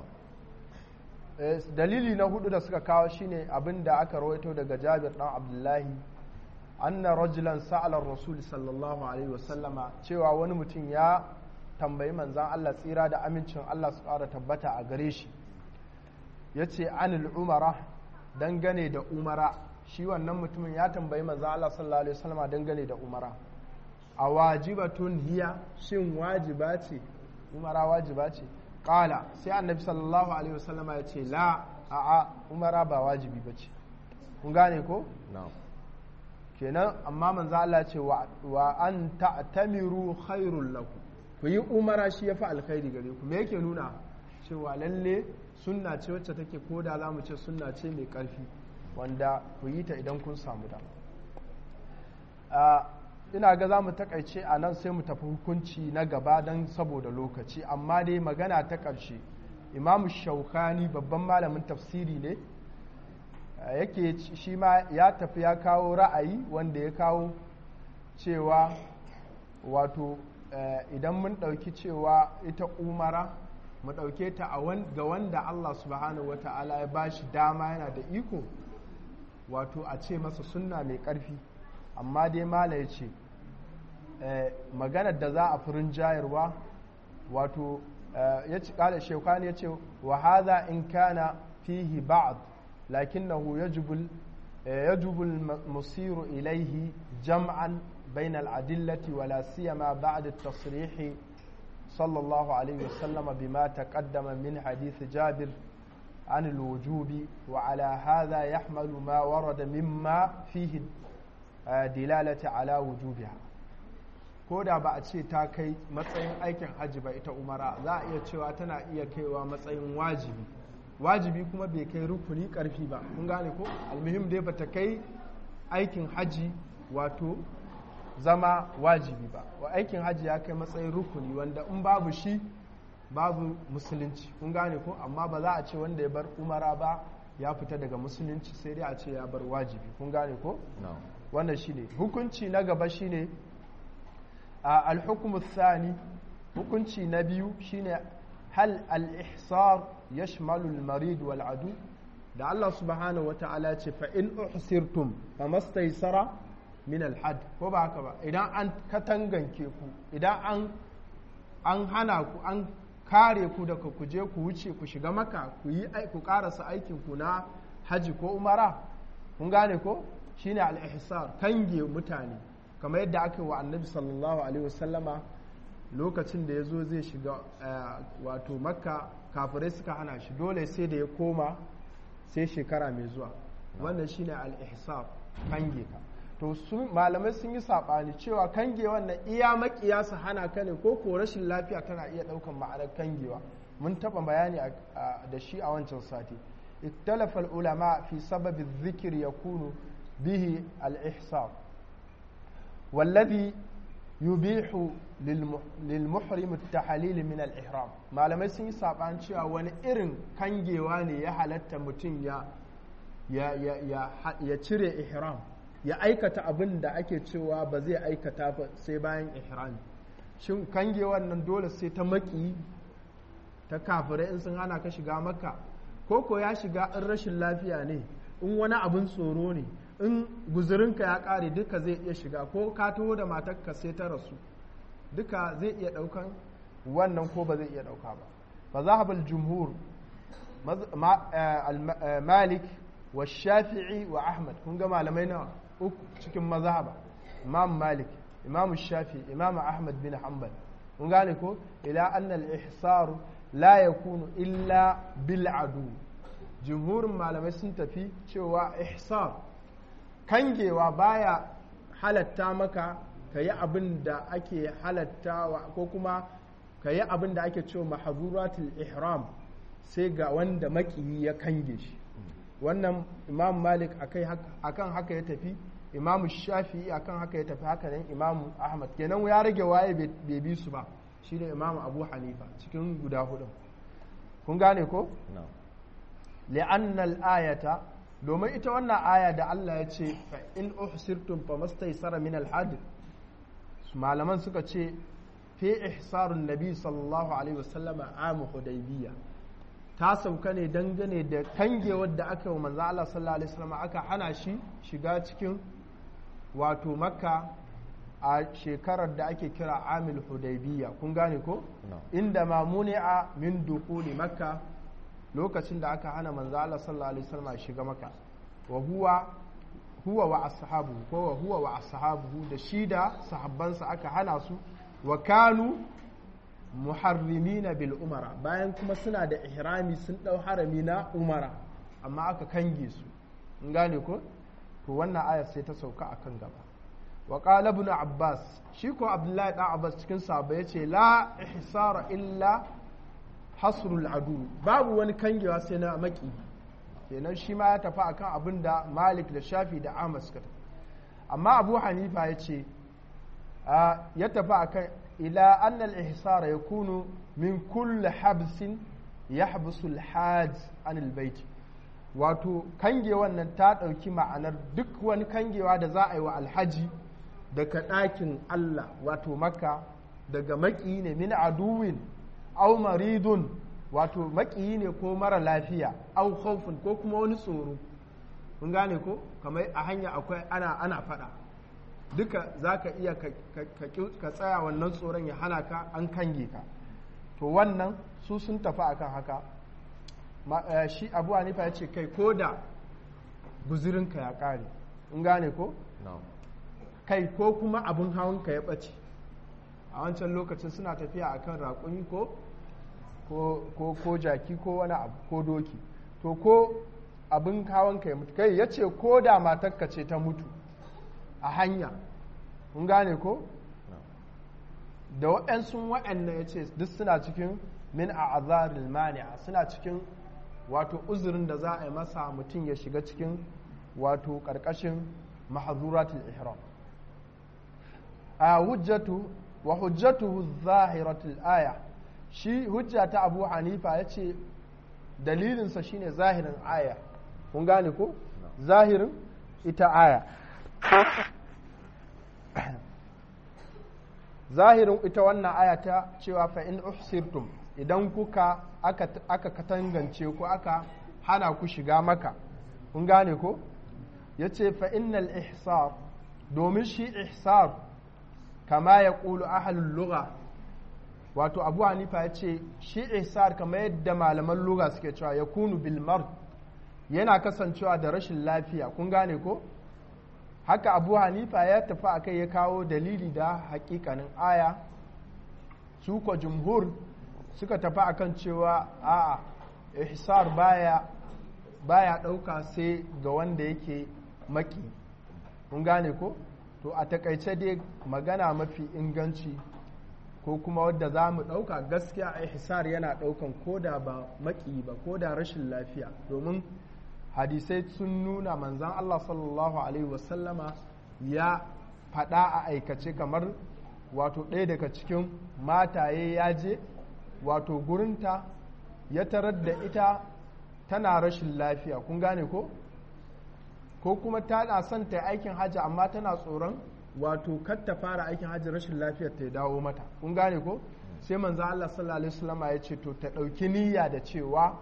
dalili na hudu da suka kawo shine abin da aka rawaito daga jabir dan abdullahi anna rajulan sa'ala rasul sallallahu alaihi wasallama cewa wani mutum ya tambayi manzan Allah tsira da amincin Allah su ƙara tabbata a gare shi ya ce anil umara dangane da umara shi wannan mutumin ya tambayi manzan Allah sallallahu alaihi wasallama dangane da umara a wajibatun hiya shin wajiba ce umara wajiba ce ƙala sai annabi sallallahu alaihi wasallama ya ce la a'a umara ba wajibi ba ce kun gane ko? kenan amma manzo Allah ce wa an ta'tamiru khairul lakum ku yi umara shi yafi alkhairi gare ku me yake nuna cewa lalle sunna ce wacce take koda zamu ce sunna ce mai karfi wanda ku yi ta idan kun samu da ina ga za mu takaice a nan sai mu tafi hukunci na gaba don saboda lokaci amma dai magana ta ƙarshe imamu shaukani babban malamin tafsiri ne yake shi ma ya tafi ya kawo ra'ayi wanda ya kawo cewa wato idan mun ɗauki cewa ita umara mu ɗauke ta ga wanda Allah subhanahu wa ta'ala ya ba shi dama yana da iko wato a ce masa sunna mai ƙarfi amma dai mala ya ce maganar da za a furin jayarwa wato ya ci ƙada shekani ya ce wa haza in kana fihi ba'd lakinnahu yajibul يجب المصير إليه جمعا بين الأدلة ولا سيما بعد التصريح صلى الله عليه وسلم بما تقدم من حديث جابر عن الوجوب وعلى هذا يحمل ما ورد مما فيه دلالة على وجوبها ko da ba a ce ta kai matsayin aikin hajji ba ita umara za a iya cewa tana iya kaiwa matsayin wajibi wajibi kuma bai kai rukuni karfi ba kun gane ko almuhim dai bata kai aikin hajji wato zama wajibi ba wa aikin hajji ya kai matsayin rukuni wanda in babu shi babu musulunci kun gane ko amma ba za a ce wanda ya bar umara ba ya fita daga musulunci sai dai a ce ya bar wajibi kun gane ko wannan shine hukunci na gaba shine al-hukmu thani hukunci na biyu shine hal al-ihsar yashmalu al-marid wal adu da Allah subhanahu wa ta'ala ce fa in uhsirtum fa mastaysara min alhad ko ba haka ba idan an katanganke ku idan an an hana ku an kare ku daga ku je ku wuce ku shiga maka ku yi ku karasa aikin ku na haji ko umara kun gane ko shine al-ihsar kange mutane kamar yadda aka yi wa annabi sallallahu alaihi wasallama lokacin da ya zo zai shiga wato makka kafirai suka hana shi dole sai da ya koma sai shekara mai zuwa wannan shine al-ihsar kange ka to su malamai sun yi saɓani cewa kange wannan iya makiya su hana ka ne ko ko rashin lafiya tana iya ɗaukan ma'anar kangewa mun taɓa bayani da shi a wancan sati اختلف العلماء في سبب الذكر يكون به الإحصار والذي يبيح للمحرم التحليل من الإحرام ما لم يسن سابان cewa wani irin kangewa ne ya halatta mutum ya ya cire ihram ya aikata abin da ake cewa ba zai aikata ba sai bayan ihrami shin kangewan nan dole sai ta maki ta kafirai in sun hana ka shiga maka ko ko ya shiga in rashin lafiya ne in wani abin tsoro ne in guzurinka ya kare duka zai iya shiga ko ka taho da matarka sai ta rasu duka zai iya daukan wannan ko ba zai iya dauka ba fa zahabal jumhur malik wa shafi'i wa ahmad kun ga malamai nawa uku cikin mazhaba imam malik imam shafi imam ahmad bin hanbal kun gane ko ila anna al-ihsar la yakunu illa bil adu jumhurin malamai sun tafi cewa ihsar kangewa baya halatta maka ka yi abin da ake halattawa ko kuma ka yi abin da ake cewa mahazuratul ihram sai ga wanda makiyi ya kange shi wannan imam malik akan haka ya tafi imam shafi'i akan haka ya tafi haka nan imam ahmad kenan ya rage waye bai bi su ba shine imam abu hanifa cikin guda hudu kun gane ko li'annal ayata domin ita wannan aya da Allah ya ce fa in uhsirtum fa mastaysara min al-had malaman suka ce fi ihsarun nabi sallallahu alaihi wasallam amu hudaybiya ta sauka ne dangane da kangewar da aka yi manzo Allah sallallahu alaihi wasallam aka hana shi shiga cikin wato makka a shekarar da ake kira amil hudaybiya kun gane ko inda ma muni'a min dukuli makka lokacin da aka hana manzo Allah sallallahu alaihi wasallam shiga maka wa huwa huwa wa ashabu ko wa huwa wa ashabuhu da shi da sahabbansa aka hana su wa kanu muharrimina bil umara bayan kuma suna da ihrami sun dau harami na umara amma aka kange su in gane ko to wannan ayar sai ta sauka akan gaba wa qala ibn abbas shi ko abdullahi dan abbas cikin sahaba yace la ihsara illa hasrul adu babu wani kangewa sai na maki kenan shi ma ya tafi akan abin da malik da shafi da ahmad suka tafi amma abu hanifa ya ce ya tafi akan ila annal ihsara ya kunu min kulli habsin ya habsul hajj anil baiti wato kangewan nan ta ɗauki ma'anar duk wani kangewa da za a yi wa alhaji daga ɗakin allah wato makka daga maki ne min aduwin au maridun wato makiyi ne ko mara lafiya au khawfun ko kuma wani tsoro kun gane ko kamar a hanya akwai ana ana fada duka za ka iya ka tsaya wannan tsoron ya hana ka an kange ka to wannan su sun tafi akan haka shi abu hanifa ya ce kai ko da guzirinka ya kare in gane ko kai ko kuma abin hawanka ya ɓace a wancan lokacin suna tafiya akan raƙumi ko ko ko jaki ko wani abu ko doki to ko abin hawanka ya mutu kai ya ce ko da matakka ce ta mutu a hanya kun gane ko da waɗansu waɗanda ya ce duk suna cikin min a azaril mani'a suna cikin wato uzurin da za a yi masa mutum ya shiga cikin wato ƙarƙashin mahazuratul ihram a hujjatu wa hujjatuhu zahiratul aya shi hujja ta abu hanifa ya ce dalilinsa shine zahirin aya kun gane ko zahirin ita aya zahirin ita wannan aya ta cewa fa in uhsirtum idan kuka aka, aka katangance ku aka hana ku shiga maka kun gane ko ya ce fa'innal ihsar domin shi ihsar kama ya ƙulu ahalin lura wato abu hanifa ya ce shi ihsar kama yadda malaman lura suke cewa ya kunu bilmar yana kasancewa da rashin lafiya kun gane ko haka abu hanifa ya tafi a kai ya kawo dalili da hakikanin aya su ko jumhur suka tafi akan cewa a'a ihsar baya baya ɗauka sai ga wanda yake maki kun gane ko to a takaice dai magana mafi inganci ko kuma wadda za mu ɗauka gaskiya ihsar yana ɗaukan koda ba maki ba koda rashin lafiya domin hadisai sun nuna manzan Allah sallallahu Alaihi wasallama ya faɗa a aikace kamar wato ɗaya daga cikin mataye ya je wato gurinta ya tarar da ita tana rashin lafiya kun gane ko ko kuma tana son ta aikin hajji amma tana tsoron wato kar ta fara aikin hajji rashin lafiyar ta dawo mata kun gane ko sai manzo Allah sallallahu alaihi wasallama ya ce to ta ɗauki niyya da cewa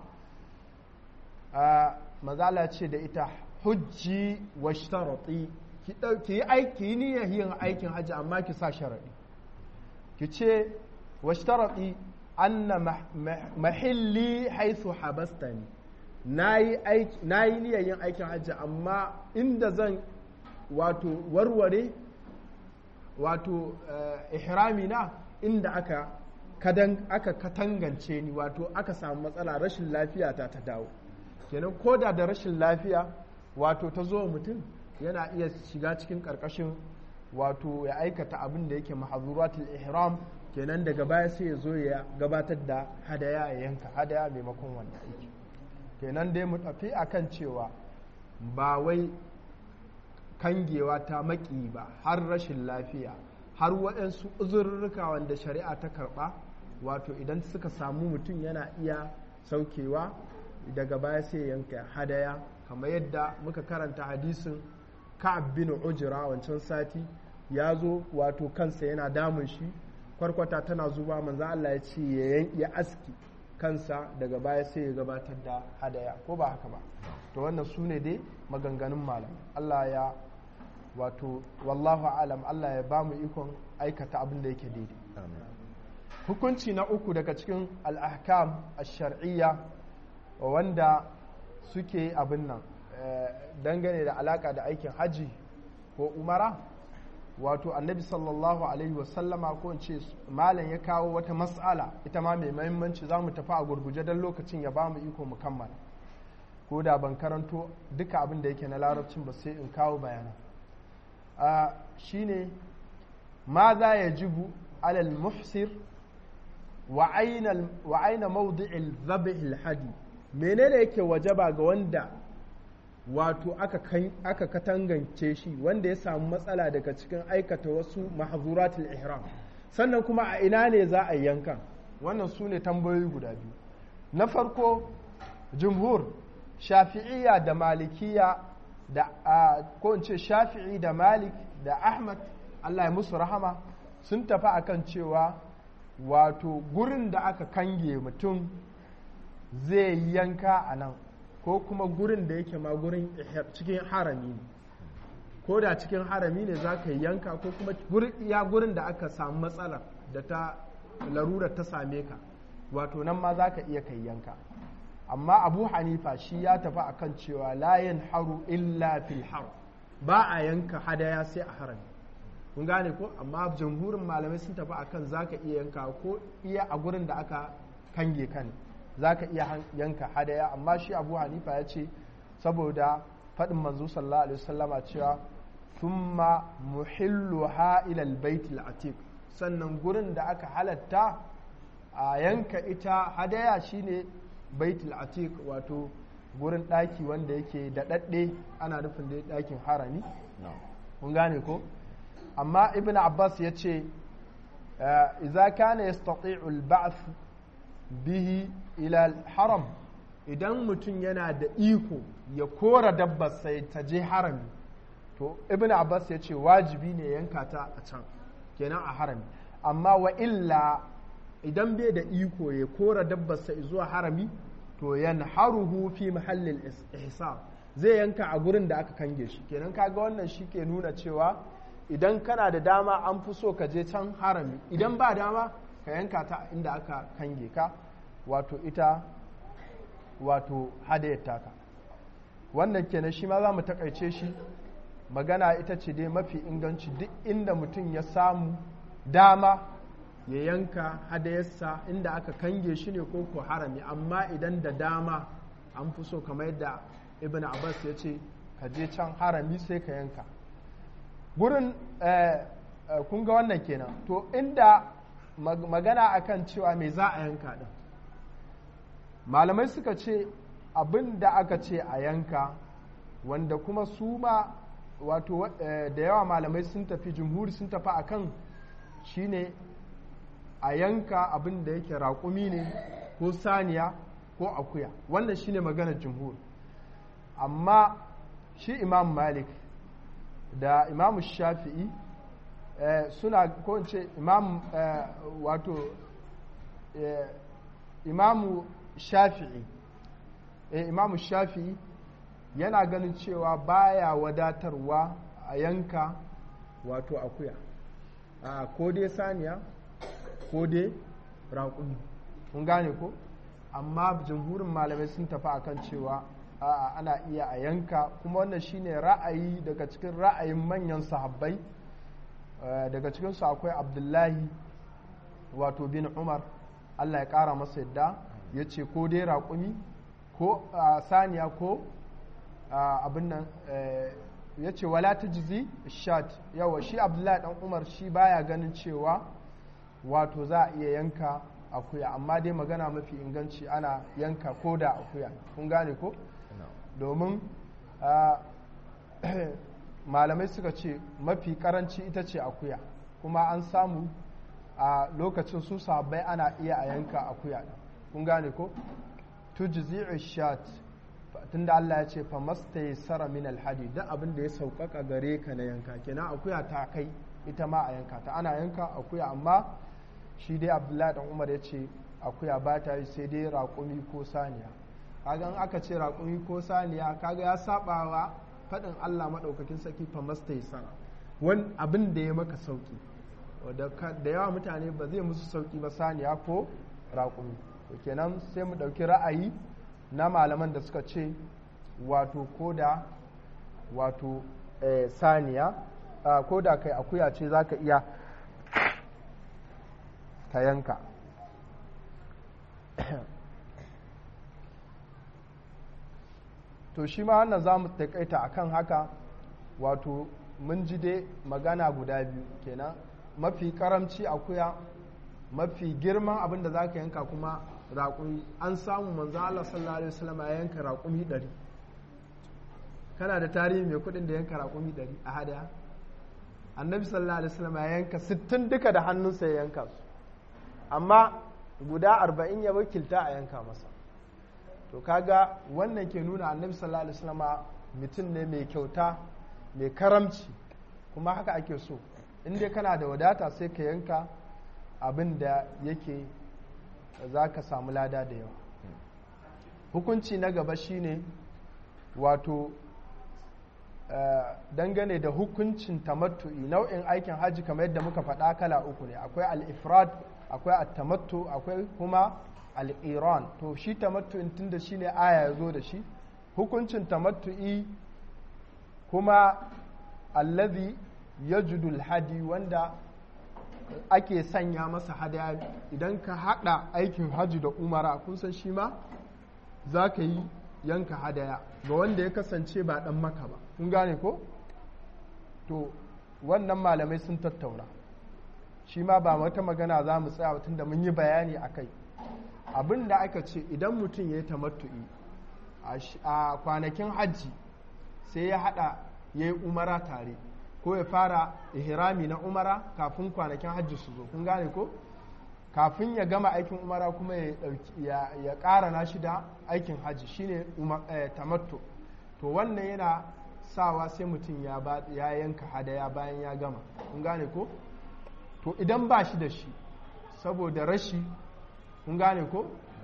manzo Allah ce da ita hujji wa shtarati ki dauki yi aiki niyyar yin aikin hajji amma ki sa sharadi ki ce wa shtarati anna mahilli haythu habastani nayi aiki nayi niyyar yin aikin hajji amma inda zan wato warware wato ihrami na inda aka kadan aka katangance ni wato aka samu matsala rashin lafiya ta ta dawo kenan koda da rashin lafiya wato ta zo mutum yana iya shiga cikin karkashin wato ya aikata abin da yake mahazuratul ihram kenan daga baya sai ya zo ya gabatar da hadaya ya yanka hadaya maimakon wanda aiki kenan dai mu tafi akan cewa ba wai kangewa ta maki ba har rashin lafiya har waɗansu uzurruka wanda shari'a ta karɓa wato idan suka samu mutum yana iya saukewa daga baya sai yanka hadaya kamar yadda muka karanta hadisin ka'ab bin ujra wancan sati ya zo wato kansa yana damun shi kwarkwata tana zuba manzo Allah ya ce ya ya aski kansa daga baya sai ya gabatar da hadaya ko ba haka ba to wannan su ne dai maganganun malam Allah ya wato wallahu alam Allah ya ba mu ikon aikata abin da yake daidai hukunci na uku daga cikin al-ahkam ash-shar'iyya wanda suke abin nan dangane da alaka da aikin haji ko umara wato annabi sallallahu alaihi wasallama ko ce malam ya kawo wata mas'ala ita ma mai mahimmanci za mu tafi a gurguje don lokacin ya ba mu iko mu kammala ko da ban karanto duka abin da yake na larabcin ba sai in kawo bayanan shine ma za ya jibu alal muhsir wa aina mawdi'il dhabihil hadi menene yake wajaba ga wanda wato aka katangance shi wanda ya samu matsala daga cikin aikata wasu mahzuratul ihram sannan kuma a ina ne za a yanka wannan su ne tambayoyi guda biyu na farko jumhur shafi'iyya da malikiya da ko in ce shafi'i da malik da ahmad allah ya musu rahama sun tafi akan cewa wato gurin da aka kange mutum zai yanka a nan ko kuma gurin da yake ma gurin cikin harami ne ko da cikin harami ne za ka yanka ko kuma ya gurin da aka samu matsala da ta larurar ta same ka wato nan ma za ka iya kai yanka amma abu hanifa shi ya tafi akan cewa layin haru illa fil har ba a yanka hadaya sai a harami kun gane ko amma jamhurin malamai sun tafi akan za ka iya yanka ko iya a gurin da aka kange ka ne za ka iya yanka hadaya amma shi abu hanifa ya ce saboda faɗin manzo sallallahu alaihi wasallama cewa thumma muhilluha ila albayt atiq sannan gurin da aka halatta a yanka ita hadaya shine baitul atiq wato gurin ɗaki wanda yake daɗaɗɗe ana nufin da ɗakin harami kun gane ko amma ibn abbas ya ce iza kana yastati'u al-ba'th bihi ila haram idan mutum yana da iko ya kora dabbar sai ta je harami to ibn abbas ya ce wajibi ne yanka ta a can kenan a harami amma wa illa idan bai da iko ya kora dabbar sai zuwa harami to yanharuhu fi mahallin ihsab zai yanka a gurin da aka kange shi kenan kaga wannan shi ke nuna cewa idan kana da dama an fi so ka je can harami idan ba dama ka yanka ta inda aka kange ka wato ita wato hadayar taka wannan kenan shi ma za mu takaice shi magana ita ce dai mafi inganci duk inda mutum ya samu dama ya yanka hadayarsa inda aka kange shi ne ko ko harami amma idan da dama an fi so kamar yadda ibn abbas ya ce ka je can harami sai ka yanka gurin kun ga wannan kenan to inda magana akan cewa me za a yanka din malamai suka ce abin da aka ce a yanka wanda kuma su ma wato da yawa malamai sun tafi jumhuri sun tafi akan shine a yanka abin da yake raƙumi ne ko saniya ko akuya wannan shine maganar jumhur amma shi imam malik da imam shafi'i suna ko in ce imam wato imamu shafi'i imamu shafi'i yana ganin cewa baya wadatarwa a yanka wato akuya a ko dai saniya ko dai raƙumi mun gane ko amma jamhurin malamai sun tafi akan cewa a'a ana iya a yanka kuma wannan shine ra'ayi daga cikin ra'ayin manyan sahabbai daga cikinsu akwai abdullahi wato bin umar allah ya ƙara masa yadda ya ce ko dai raƙumi ko saniya ko abin nan ya ce wala ta jizi shat yawa shi abdullahi dan umar shi baya ganin cewa wato za a iya yanka akuya amma dai magana mafi inganci ana yanka ko da akuya kun gane ko domin malamai suka ce mafi karanci ita ce akuya kuma an samu a lokacin su sabai ana iya a yanka akuya kun gane ko tujzi'u shat tunda Allah ya ce famasta sara min alhadi duk abin da ya sauƙaƙa gare ka na yanka kenan akuya ta kai ita ma a yanka ta ana yanka akuya amma shi dai abdullahi dan umar ya ce akuya ba ta yi sai dai raƙumi ko saniya kaga in aka ce raƙumi ko saniya kaga ya sabawa faɗin Allah maɗaukakin saki famasta sara wani abin da ya maka sauƙi da yawa mutane ba zai musu sauƙi ba saniya ko raƙumi kenan sai mu ɗauki ra'ayi na malaman da suka ce wato ko da wato saniya ko da kai akuya ce za ka iya ka yanka to shi ma wannan za mu taƙaita akan haka wato mun ji dai magana guda biyu kenan mafi karamci akuya mafi girman abin da za ka yanka kuma raƙumi an samu manzan Allah sallallahu alaihi wasallam ya yanka raƙumi ɗari kana da tarihi mai kuɗin da yanka raƙumi ɗari a hadaya annabi sallallahu alaihi wasallam ya yanka sittin duka da hannunsa ya yanka su amma guda arba'in ya wakilta a yanka masa to kaga wannan ke nuna annabi sallallahu alaihi wasallam mutum ne mai kyauta mai karamci kuma haka ake so in dai kana da wadata sai ka yanka abin da yake za ka samu lada da yawa hukunci na gaba shine wato dangane da hukuncin tamattu'i nau'in aikin hajji kamar yadda muka faɗa kala uku ne akwai al-ifrad akwai at-tamattu akwai kuma al-iran to shi tamattu'in tunda shine aya ya zo da shi hukuncin tamattu'i kuma allazi yajudul hadi wanda ake sanya masa hadaya idan ka hada aikin hajji da umara kun san shi ma za ka yi yanka hadaya ga wanda ya kasance ba dan maka ba kun gane ko to wannan malamai sun tattauna shi ma ba wata magana za mu tsaya tun da mun yi bayani a kai abin da aka ce idan mutum ya yi tamattu'i a kwanakin hajji sai ya hada ya yi umara tare ko ya fara ihrami na umara kafin kwanakin hajji su zo kun gane ko kafin ya gama aikin umara kuma ya ya ƙara na shi da aikin hajji shine tamattu to wannan yana sawa sai mutum ya ya yanka hadaya bayan ya gama kun gane ko to idan ba shi da shi saboda rashi kun gane ko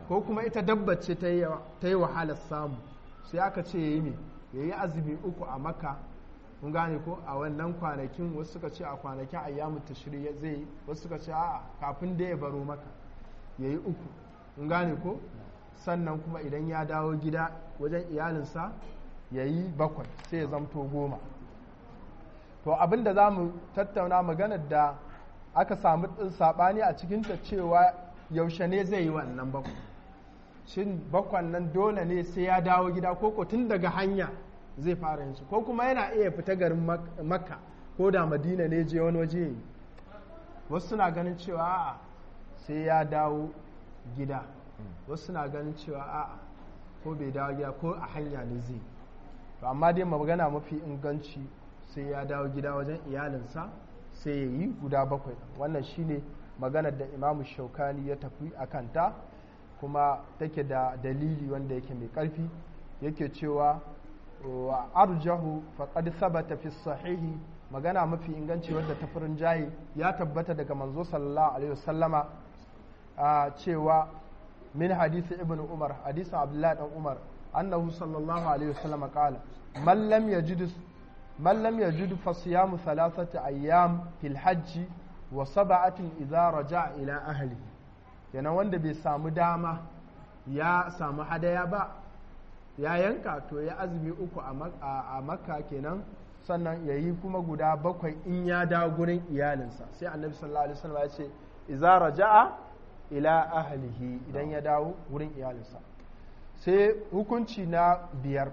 ko kuma ita dabba ce ta yi wahalar samu sai aka ce ya yi me ya yi azumi uku a maka kun gane ko a wannan kwanakin wasu suka ce a kwanakin ayyamu tashri zai yi wasu suka ce a'a kafin da ya baro maka ya yi uku kun gane ko sannan kuma idan ya dawo gida wajen iyalinsa ya yi bakwai sai ya zamto goma to abinda za mu tattauna maganar da aka samu saɓani a cikinta cewa yaushe ne zai yi wannan bakwai shin bakwan nan dole ne sai ya dawo gida ko tun daga hanya zai fara yin su ko kuma yana iya fita garin makka ko da madina ne je wani waje yi wasu suna ganin cewa a'a sai ya dawo gida wasu suna ganin cewa a'a ko bai dawo gida ko a hanya ne zai to amma dai magana mafi inganci sai ya dawo gida wajen iyalinsa sai ya yi guda bakwai wannan shine maganar da imamu shaukani ya tafi a kanta kuma take da dalili wanda yake mai ƙarfi yake cewa wa arjahu faqad sabata fi sahihi magana mafi inganci wadda ta furin jayi ya tabbata daga manzo sallallahu alaihi wasallama cewa min hadisi ibn umar hadisin abdullahi dan umar annahu sallallahu alaihi wasallama qala man lam yajid man lam yajid fa siyamu thalathati ayyam fil hajji wa sab'atin idza raja'a ila ahlihi kenan wanda bai samu dama ya samu hadaya ba ya yanka to ya azumi uku a makka kenan sannan ya yi kuma guda bakwai in ya dawo gurin iyalinsa sai annabi sallallahu alaihi wasallam ya ce iza raja'a ila ahlihi idan ya dawo gurin iyalinsa sai hukunci na biyar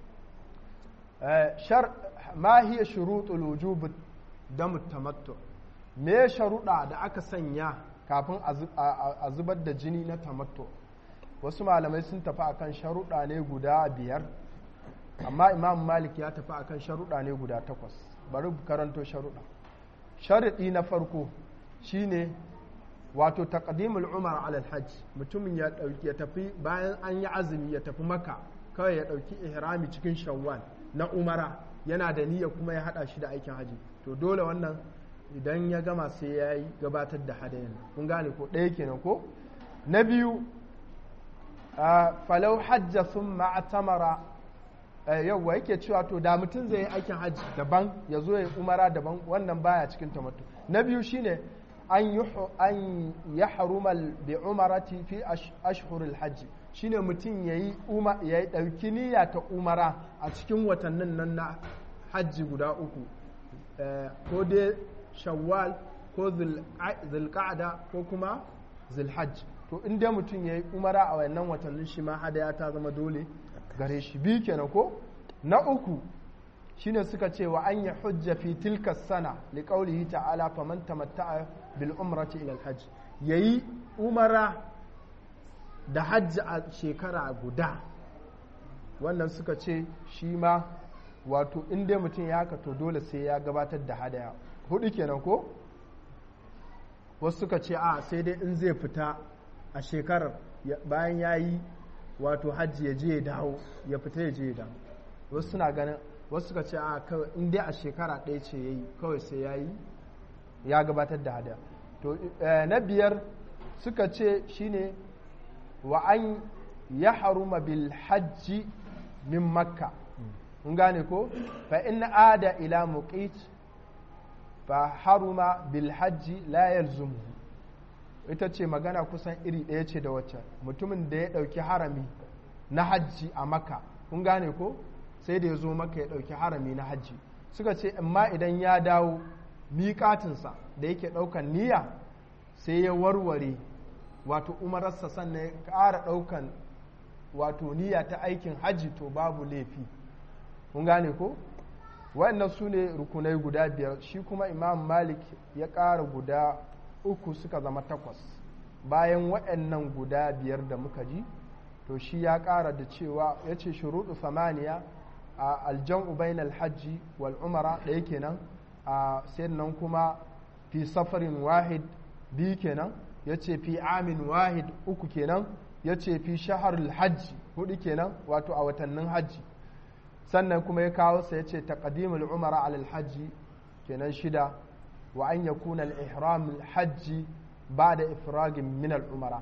ma hiya shurutul wujub dam tamattu me sharuɗa da aka sanya kafin a zubar da jini na tamattu wasu malamai sun tafi akan sharuɗa ne guda biyar amma imam malik ya tafi akan sharuɗa ne guda takwas bari karanto sharuɗa sharaɗi na farko shine wato taqdimul umar alal hajj mutumin ya ɗauki ya tafi bayan an yi azumi ya tafi maka kawai ya ɗauki ihrami cikin shawwal na umara yana da niyya kuma ya haɗa shi da aikin haji to dole wannan idan ya gama sai ya yi gabatar da hadayin kun gane ko ɗaya kenan ko na biyu falau hajja sun ma'atamara yauwa yake cewa to da mutum zai yi aikin hajji daban ya zo ya umara daban wannan baya cikin tamatu na biyu shine an ya harumal bi umarati fi ashhurul hajji shine mutum ya yi ɗauki niyya ta umara a cikin watannin nan na hajji guda uku ko dai shawwal ko zulqa'da ko kuma zulhajj to in dai mutum ya yi umara a wannan watannin shi ma hadaya ta zama dole gare shi biyu kenan ko na uku shine suka ce wa an ya hujja fi tilka sana li qawlihi ta'ala faman tamatta'a bil umrati ila al hajj yayi umara da hajji a shekara guda wannan suka ce shi ma wato in dai mutum ya haka to dole sai ya gabatar da hadaya hudu kenan ko wasu suka ce a sai dai in zai fita a shekarar bayan ya yi wato hajji ya je ya dawo ya fita ya je ya dawo wasu suna ganin wasu suka ce a kawai in dai a shekara ɗaya ce ya yi kawai sai ya yi ya gabatar da hadaya to na biyar suka ce shine wa an ya haruma bil hajji min makka kun gane ko fa in ada ila muqit fa haruma bil hajji la yalzumuhu ita ce magana kusan iri ɗaya ce da wacce mutumin da ya ɗauki harami na hajji a maka kun gane ko sai da ya zo maka ya ɗauki harami na hajji suka ce amma idan ya dawo miƙatinsa da yake ɗaukan niyya sai ya warware wato umararsa sannan ya ƙara ɗaukan wato niyya ta aikin hajji to babu laifi kun gane ko waɗannan su ne rukunai guda biyar shi kuma imam malik ya ƙara guda uku suka zama takwas bayan waɗannan guda biyar da muka ji to shi ya ƙara da cewa ya ce shuruɗu samaniya a aljan'u bainal hajji wal umara ɗaya kenan a nan kuma fi safarin wahid biyu kenan ya ce fi amin wahid uku kenan ya ce fi shaharul hajji hudu kenan wato a watannin hajji sannan kuma ya kawo sa ya ce taqdimul umara alal hajji kenan shida wa an yakuna al-ihram al-hajji ba'da ifragin min al-umara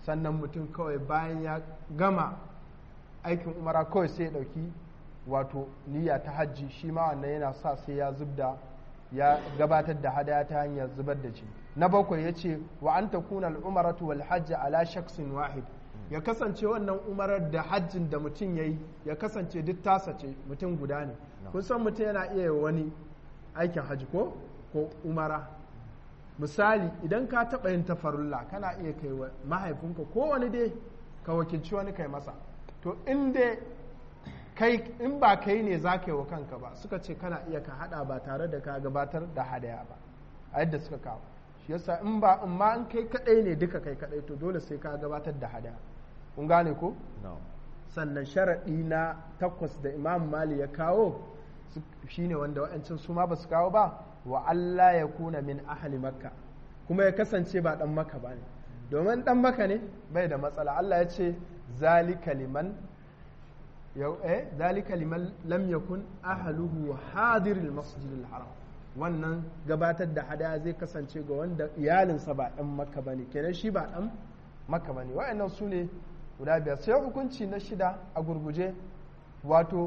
sannan mutum kawai bayan ya gama aikin umara kawai sai ya ɗauki wato niyya ta hajji shi ma wannan yana sa sai ya zubda ya gabatar da hadaya ta hanyar zubar da shi na bakwai ya ce wa an takuna al'umaratu wal hajji ala shaksin wahid ya kasance wannan umarar da hajjin da mutum ya yi ya kasance duk tasa ce mutum guda ne kun san mutum yana iya wani aikin hajji ko ko umara misali idan ka taɓa yin tafarulla kana iya kai wa mahaifinka ko wani dai ka wakilci wani kai masa to in dai kai in ba kai ne za ka yi wa kanka ba suka ce kana iya ka hada ba tare da ka gabatar da hadaya ba a yadda suka kawo shi yasa in ba in ma in kai kadai ne duka kai kadai to dole sai ka gabatar da hadaya kun gane ko sannan sharaɗi na takwas da imam mali ya kawo shine wanda wa'ancin su ma ba su kawo ba wa Allah ya kuna min ahli makka kuma ya kasance ba dan maka ba ne domin dan maka ne bai da matsala Allah ya ce zalika liman yau eh zalika liman lam yakun ahluhu hadiril masjidil haram wannan gabatar da hadaya zai kasance ga wanda iyalinsa ba dan makka bane kenan shi ba dan makka bane wa'annan su ne guda biyar sai hukunci na shida a gurguje wato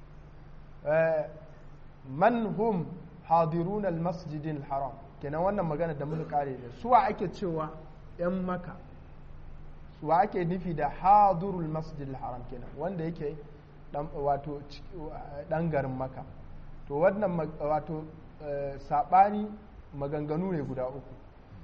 man hum hadirun al-masjidil haram kenan wannan magana da muka kare ne suwa ake cewa yan maka suwa ake nufi da hadirul masjidil haram kenan wanda yake wato dan garin maka to wannan wato sabani maganganu ne guda uku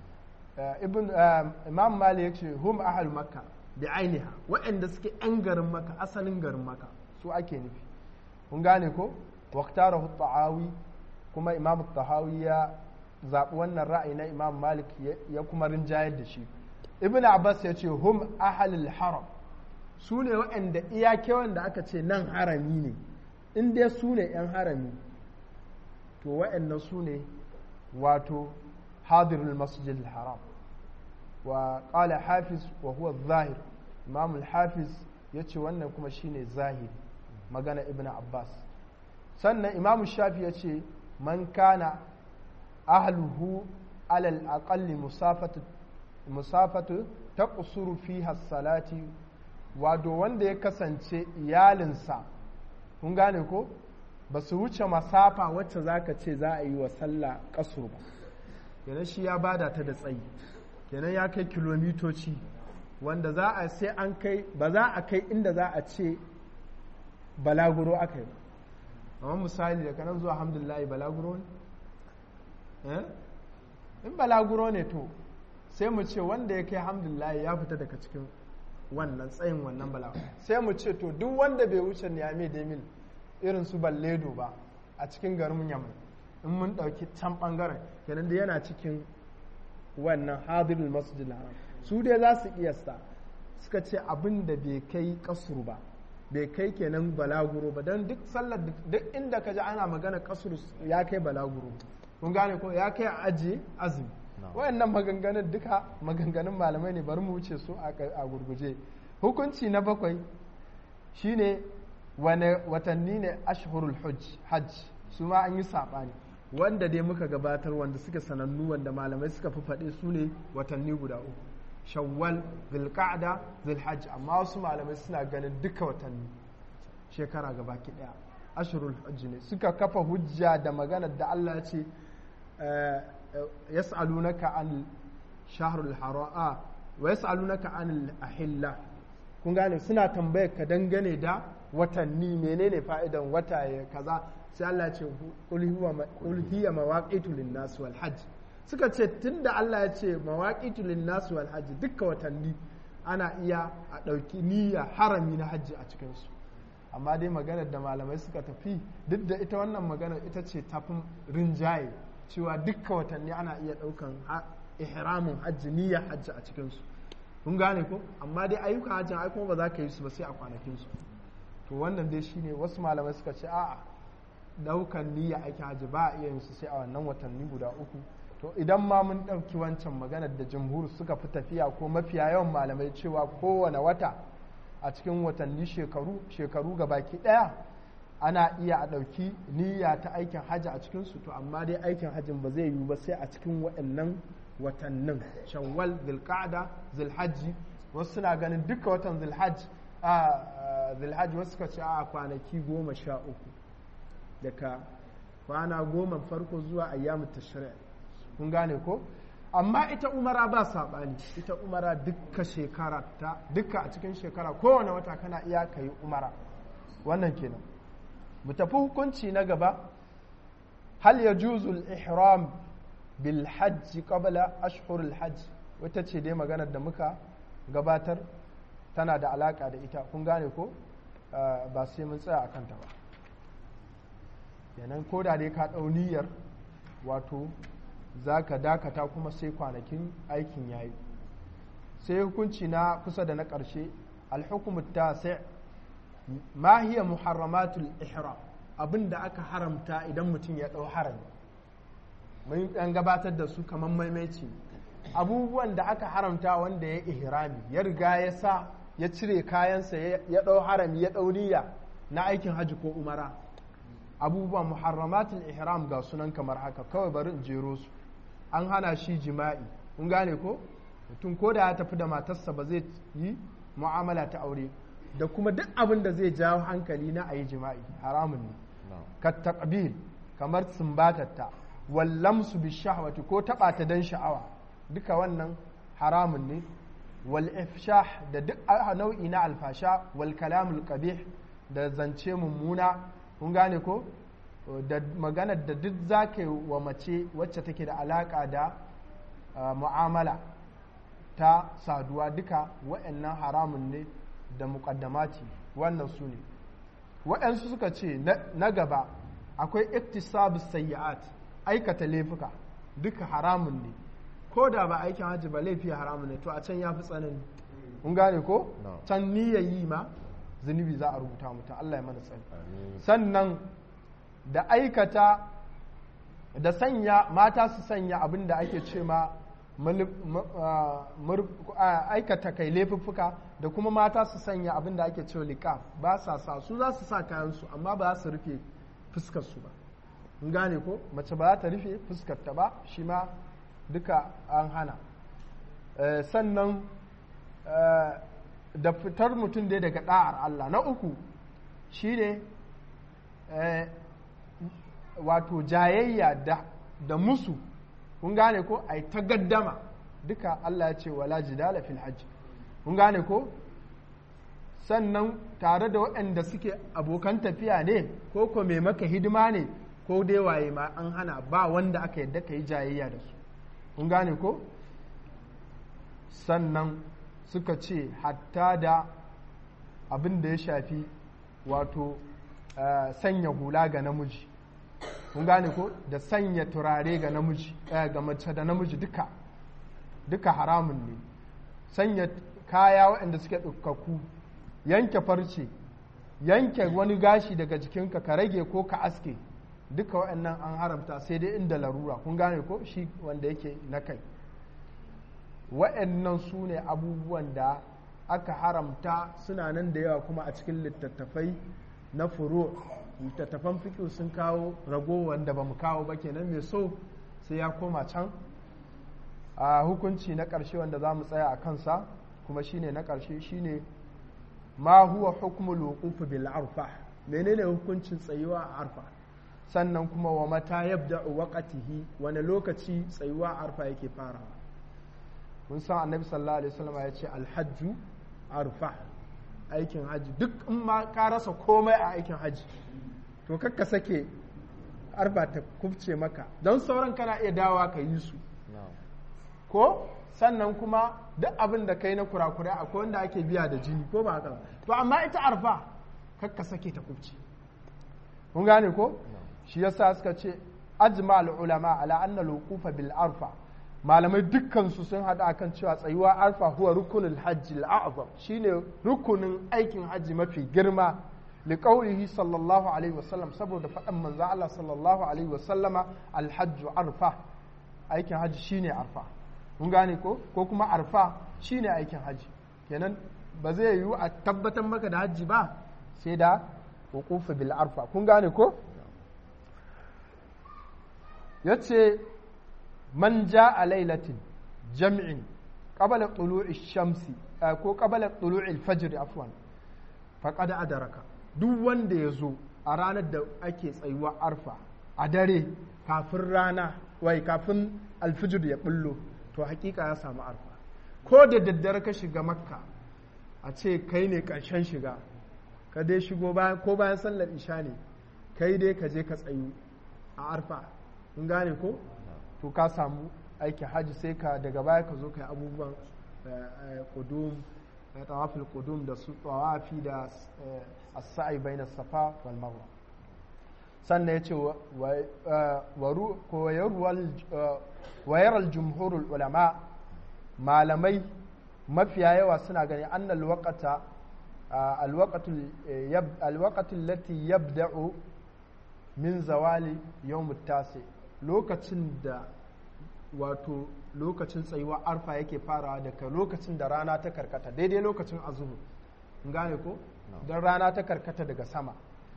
ibn imam malik ya ce hum ahal makka da ainiha waɗanda suke yan garin maka asalin garin maka su ake nufi kun gane ko waktarahu ta'awi kuma imam tahawi ya zaɓi wannan ra'ayi na imam malik ya kuma rinjayar da shi ibn abbas ya ce hum ahalil haram su ne waɗanda iyake wanda aka ce nan harami ne in dai su ne 'yan harami to waɗannan su ne wato hadirul masjid haram wa ƙala hafiz wa huwa zahir imam hafiz ya ce wannan kuma shine zahiri magana ibn abbas sannan imam shafi ya ce man kana ahluhu alal aqalli musafatu musafatu ta kusuru fi salati wato wanda ya kasance iyalinsa kun gane ko ba su wuce masafa wacce za ka ce za a yi wa sallah kasur ba kenan shi ya bada ta da tsayi kenan ya kai kilomitoci wanda za a sai an kai ba za a kai inda za a ce balaguro aka yi ba amma misali da kanan zuwa alhamdulillah balaguro ne in balaguro ne to sai mu ce wanda ya kai alhamdulillah ya fita daga cikin wannan tsayin wannan balaguro sai mu ce to duk wanda bai wuce niyame da mil irin su balledo ba a cikin garin yamai in mun ɗauki can ɓangaren kenan da yana cikin wannan hadirul masjid haram su dai za su kiyasta suka ce abin da bai kai kasuru ba bai kai kenan balaguro ba don duk sallar duk inda ka ji ana magana kasuru ya kai balaguro kun gane ko ya kai a ajiye azumi wayannan maganganun duka maganganun malamai ne bari mu wuce su a gurguje hukunci na bakwai shine wane watanni ne ashhurul hajj su ma an yi saɓani wanda dai muka gabatar wanda suka sanannu wanda malamai suka fi faɗe su ne watanni guda uku shawwal zulqa'da zulhajj amma wasu malamai suna ganin duka watanni shekara gabaki ɗaya ashhurul hajj ne suka kafa hujja da maganar da Allah ya ce yas'alunaka an shahrul haram wa yas'alunaka an ahilla kun gane suna tambayar ka dangane da watanni menene fa'idan wata ya kaza sai Allah ce qul hiya mawaqitu lin-nas wal hajj suka ce tunda Allah ya ce mawaqitu lin-nas wal hajj dukka watanni ana iya a ɗauki niyya harami na hajji a cikin su amma dai maganar da malamai suka tafi duk da ita wannan maganar ita ce tafin rinjaye cewa dukka watanni ana iya ɗaukan ihramin hajji niyyar hajji a cikin su kun gane ko amma dai ayyukan hajjin ai kuma ba za ka yi su ba sai a kwanakin su to wannan dai shine wasu malamai suka ce a'a daukan niyya ake haji ba a iya yin su sai a wannan watanni guda uku to idan ma mun ɗauki wancan maganar da jamhur suka fi tafiya ko mafiya yawan malamai cewa kowane wata a cikin watanni shekaru shekaru ga baki ɗaya ana iya a ɗauki niyya ta aikin hajji a cikinsu to amma dai aikin hajjin ba zai yiwu ba sai a cikin waɗannan watannin shawwal zulqa'da zulhajji wasu suna ganin duka watan zulhajj a zulhajj wasu suka ce a kwanaki goma sha uku daga kwana goma farko zuwa ayyamu tashri' kun gane ko amma ita umara ba saɓani ita umara duka shekara ta duka a cikin shekara kowane wata kana iya ka yi umara wannan kenan mu tafi hukunci na gaba hal ya juzul ihram bil hajji qabla ashhurul hajj wata ce dai maganar da muka gabatar tana da alaka da ita kun gane ko ba sai mun tsaya a kanta ba kenan ko da dai ka ɗau niyyar wato za ka dakata kuma sai kwanakin aikin yayi sai hukunci na kusa da na ƙarshe alhukumu ta sai ma hiya muharramatul ihram abin da aka haramta idan mutum ya ɗau harami mun ɗan gabatar da su kamar maimaici abubuwan da aka haramta wanda ya ihrami ya riga ya sa ya cire kayansa ya ɗau harami ya ɗau niyya na aikin hajji ko umara abubuwan muharramatul ihram ga sunan kamar haka kawai bari in jero su an hana shi jima'i kun gane ko mutum ko da ya tafi da matarsa ba zai yi mu'amala ta aure da kuma duk abin da zai jawo hankali na a yi jima'i haramun ne ka taqbil kamar sumbatatta wallamsu bi shahwati ko taba ta dan sha'awa duka wannan haramun ne wal ifshah da duk nau'i na alfasha wal kalamul qabih da zance mummuna kun gane ko da maganar da duk za ka yi wa mace wacce take da alaƙa da mu'amala ta saduwa duka wa'annan haramun ne da muƙaddamati wannan su ne waɗansu suka ce na gaba akwai iktisabu sayyi'at aikata laifuka duka haramun ne ko da ba aikin hajji ba laifi haramun ne to a can ya fi tsanani kun gane ko can niyyar yi ma zunubi za a rubuta mutum Allah ya mana tsani sannan da aikata da sanya mata su sanya abin da ake ce ma aikata kai laifuffuka da kuma mata su sanya abin da ake cewa liƙaf ba sa sa su za su sa kayansu amma ba za su rufe fuskarsu ba in gane ko mace ba za ta rufe fuskarta ba shi ma duka an hana sannan da fitar mutum dai daga ɗa'ar Allah na uku shi ne wato jayayya da, da musu kun gane ko a ta gaddama duka Allah ya ce wala jidala fil hajj kun gane ko sannan tare da waɗanda suke abokan tafiya ne ko ko mai maka hidima ne ko dai waye ma an hana ba wanda aka yadda ka yi jayayya da su kun gane ko sannan suka ce hatta da abin da ya shafi wato sanya hula ga namiji kun gane ko da sanya turare ga namiji ga mace da namiji duka duka haramun ne sanya kaya waɗanda suke ɗaukaku yanke farce yanke wani gashi daga jikinka ka rage ko ka aske duka waɗannan an haramta sai dai inda larura kun gane ko shi wanda yake na kai waɗannan su ne abubuwan da aka haramta suna nan da yawa kuma a cikin littattafai na furo littattafan fiƙi sun kawo rago wanda ba mu kawo ba kenan mai so sai ya koma can a hukunci na ƙarshe wanda za mu tsaya a kansa kuma shine na ƙarshe shine ma huwa hukmul wuquf bil arfa menene hukuncin tsayuwa a arfa sannan kuma wa mata yabda'u waqtihi wani lokaci tsayuwa a arfa yake farawa mun san annabi sallallahu alaihi wasallam ya ce alhajju arfa aikin haji duk in ma ka rasa komai a aikin haji to kakka sake arfa ta kubce maka don sauran kana iya dawa ka yi su ko sannan kuma duk abin da kai na kurakurai akwai wanda ake biya da jini ko ba haka to amma ita arfa kakka sake ta kubce kun gane ko shi yasa suka ce ajma ulama ala anna al bil arfa malamai dukkansu sun haɗa akan cewa tsayuwa arfa huwa rukunin hajji al'azam shine rukunin aikin hajji mafi girma liqaulihi sallallahu alaihi wasallam saboda faɗan manzo Allah sallallahu alaihi wasallama alhajju arfa aikin hajji shine arfa mun gane ko ko kuma arfa shine aikin hajji kenan ba zai yiwu a tabbatar maka da hajji ba sai da wuqufu bil arfa kun gane ko yace man ja a lailatin jam'in qabala tulu'i shamsi ko qabala tulu'i fajr afwan faqad adaraka duk wanda ya zo a ranar da ake tsayuwa arfa a dare kafin rana wai kafin alfijir ya bullo to hakika ya samu arfa ko da daddare ka shiga makka a ce kai ne ƙarshen shiga ka dai shigo ko bayan sallar isha ne kai dai ka je ka tsayu a arfa in gane ko to ka samu aiki hajji sai ka daga baya ka zo ka yi abubuwan kudum tawafil kudum da su tawafi da as-sa'i bayna safa wal marwa sannan ya ce wayar jumhurul ulama malamai mafiya yawa suna gani annal waqata alwaqatul lati yabda'u min zawali yawm tasi lokacin da wato lokacin tsayuwa arfa yake farawa daga lokacin da rana ta karkata daidai lokacin azuhu gane ko don rana ta karkata daga sama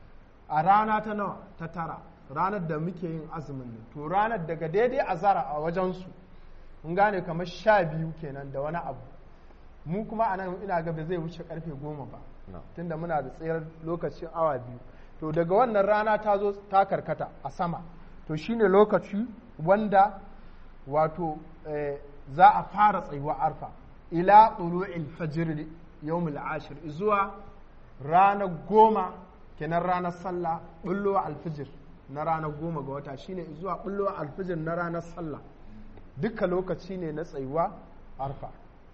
a rana ta nawa ta tara ranar da muke yin azumin nan to ranar daga daidai azara a wajensu in gane kamar sha biyu kenan da wani abu mu kuma a nan ina ga zai wuce karfe goma ba tunda muna da tsayar lokacin awa biyu to daga wannan rana ta zo ta karkata a sama to shine lokaci wanda wato za a fara tsayuwa arfa ila tulu'il fajr yawmul ashir zuwa ranar goma kenan ranar sallah bullowa alfijir na ranar goma ga wata shine zuwa bullowa alfijir na ranar sallah duka lokaci ne na tsayuwa arfa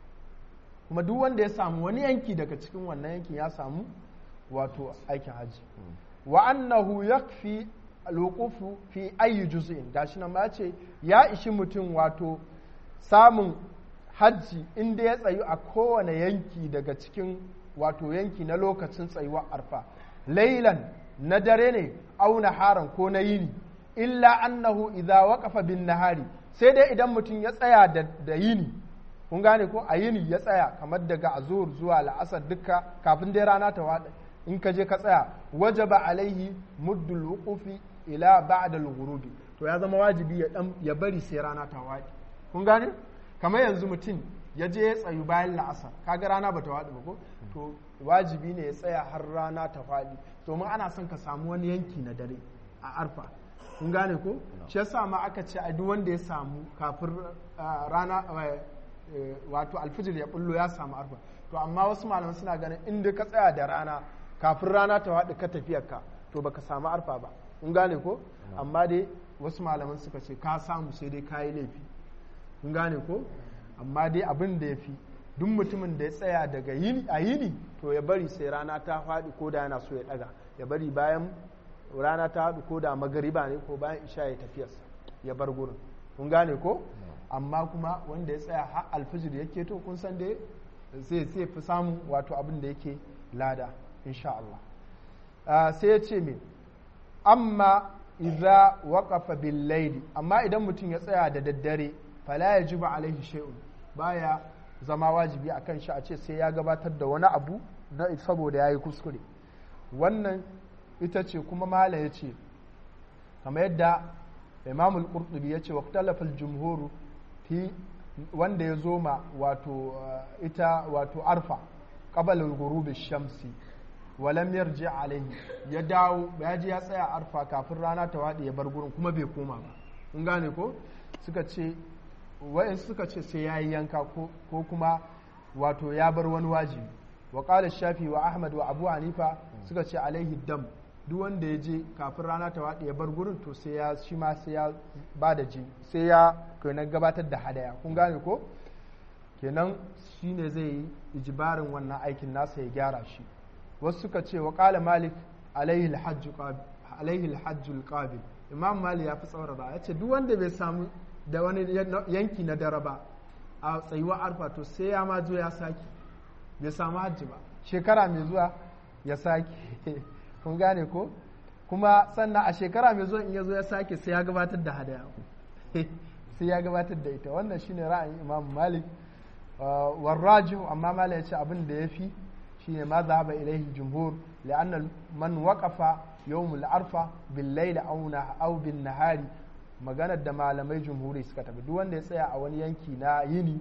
kuma duk wanda ya samu wani yanki daga cikin wannan yankin ya samu wato aikin hajji wa annahu yakfi alwuqufu fi ayi juz'in gashi nan ma ce ya ishi mutum wato samun hajji inda ya tsayu a kowane yanki daga cikin wato yanki na lokacin tsayuwar arfa lailan na dare ne au naharan ko na yini illa annahu idza waqafa bin nahari sai dai idan mutum ya tsaya da yini kun gane ko a yini ya tsaya kamar daga azur zuwa la'asar duka kafin dai rana ta wada in ka je ka tsaya wajaba alaihi muddul wuqufi ila ba'da al-ghurubi to ya zama wajibi ya dan ya bari sai rana ta wadi kun gane kamar yanzu mutum ya je ya tsayu bayan la'asar kaga rana bata wadi ba ko to wajibi ne ya tsaya har rana ta faɗi domin ana son ka samu wani yanki na dare a arfa kun gane ko shi yasa ma aka ce a duk wanda ya samu kafin rana wato alfijir ya bullo ya samu arfa to amma wasu malaman suna ganin inda ka tsaya da rana kafin rana ta faɗi ka tafiyar ka to baka samu arfa ba kun gane ko amma dai wasu malaman suka ce ka samu sai dai kayi laifi kun gane ko amma dai abin da ya fi duk mutumin da ya tsaya daga yini a yini to ya bari sai rana ta faɗi ko da yana so ya ɗaga ya bari bayan rana ta haɗu ko da magariba ne ko bayan isha ya tafiyarsa ya bar gurin kun gane ko amma kuma wanda ya tsaya har alfijir yake to kun san dai zai zai fi samun wato abin da yake lada insha Allah sai ya ce me amma idza waqafa bil layli amma idan mutum ya tsaya da daddare fala yajibu alaihi shay'un baya zama wajibi a kan shi a ce sai ya gabatar da wani abu na saboda ya yi kuskure wannan ita ce kuma mala ya ce kamar yadda imamul qurtubi ya ce wa talafal jumhuru fi wanda ya zo ma wato ita wato arfa qabala al shamsi walam yarji alaihi ya dawo ya ji ya tsaya arfa kafin rana ta waɗe ya bar gurin kuma bai koma ba kun gane ko suka ce wa'in suka ce sai ya yi yanka ko kuma wato ya bar wani wajibi wa qala shafi wa ahmad wa abu hanifa suka ce alaihi dam duk wanda ya je kafin rana ta waɗe ya bar gurin to sai ya shi ma sai ya ba da ji sai ya kenan gabatar da hadaya kun gane ko kenan shi ne zai yi ijibarin wannan aikin nasa ya gyara shi wasu suka ce wa qala malik alaihi alhajjul qabil imam malik ya fi tsaurara ya ce duk wanda bai samu da wani yanki na dare ba a tsayuwa arfa to sai ya ma zo ya sake bai samu hajji ba shekara mai zuwa ya sake kun gane ko kuma sannan a shekara mai zuwa in ya zo ya sake sai ya gabatar da hadaya sai ya gabatar da ita wannan shine ra'ayin imam malik warrajihu amma malik ya ce abin da ya fi shine ma zahaba ilaihi jumhur la'anna man waqafa yawmul arfa bil layli aw bin nahari maganar da malamai jumhuri suka tafi duk wanda ya tsaya a wani yanki na yini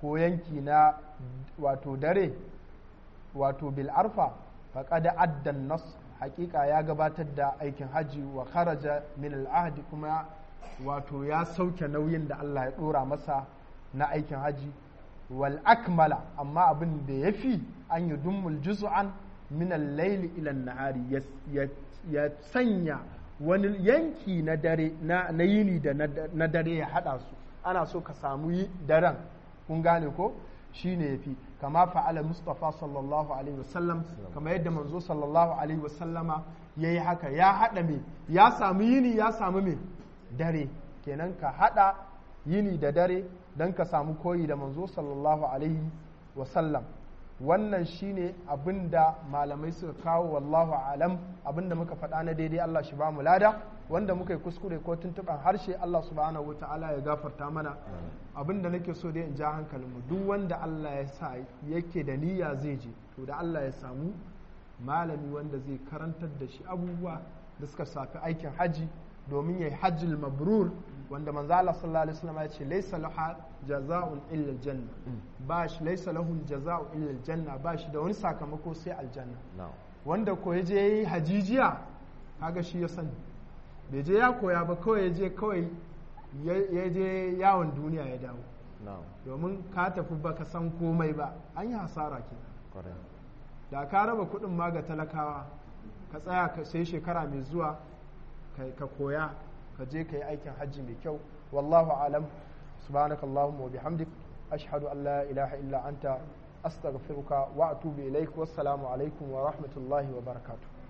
ko yanki na wato dare wato bil arfa faqad addan nas hakika ya gabatar da aikin haji wa kharaja min al kuma wato ya sauke nauyin da Allah ya dora masa na aikin haji wal akmala amma abin da ya fi an yi dummul juz'an min al-layli ila an-nahari ya sanya wani yanki na dare na yini da na dare ya hada su ana so ka samu yi daren kun gane ko shine yafi kama fa'ala mustafa sallallahu alaihi wasallam kama yadda manzo sallallahu alaihi wasallama yayi haka ya hada me ya samu yini ya samu me dare kenan ka hada yini da dare don ka samu koyi da manzo sallallahu alaihi wasallam wannan shine abinda malamai suka kawo wallahu alam abinda muka faɗa na daidai Allah shi ba mu lada wanda muka yi kuskure ko tuntuɓan harshe Allah subhanahu wa ta'ala ya gafarta mana abinda nake so dai in ja hankalinmu duk wanda Allah ya sa yake da niyya zai je to da Allah ya samu malami wanda zai karantar da shi abubuwa da suka shafi aikin haji domin ya yi hajjil mabrur wanda manzo Allah sallallahu alaihi wasallam ya ce laysa laha jaza'un illa aljanna ba shi laysa lahu jaza'u illa aljanna ba shi da wani sakamako sai aljanna wanda ko yaje yayi hajijiya kaga shi ya sani bai je ya koya ba kawai yaje kawai ya je yawon duniya ya dawo domin ka tafi baka san komai ba an yi hasara ke da ka raba kuɗin ma ga talakawa ka tsaya ka sai shekara mai zuwa ka koya ka je ka yi aikin hajji mai kyau wallahu alam subhanaka allahumma wa bihamdik ashhadu an la ilaha illa anta astaghfiruka wa atubu ilaik wassalamu alaikum wa rahmatullahi wa barakatuh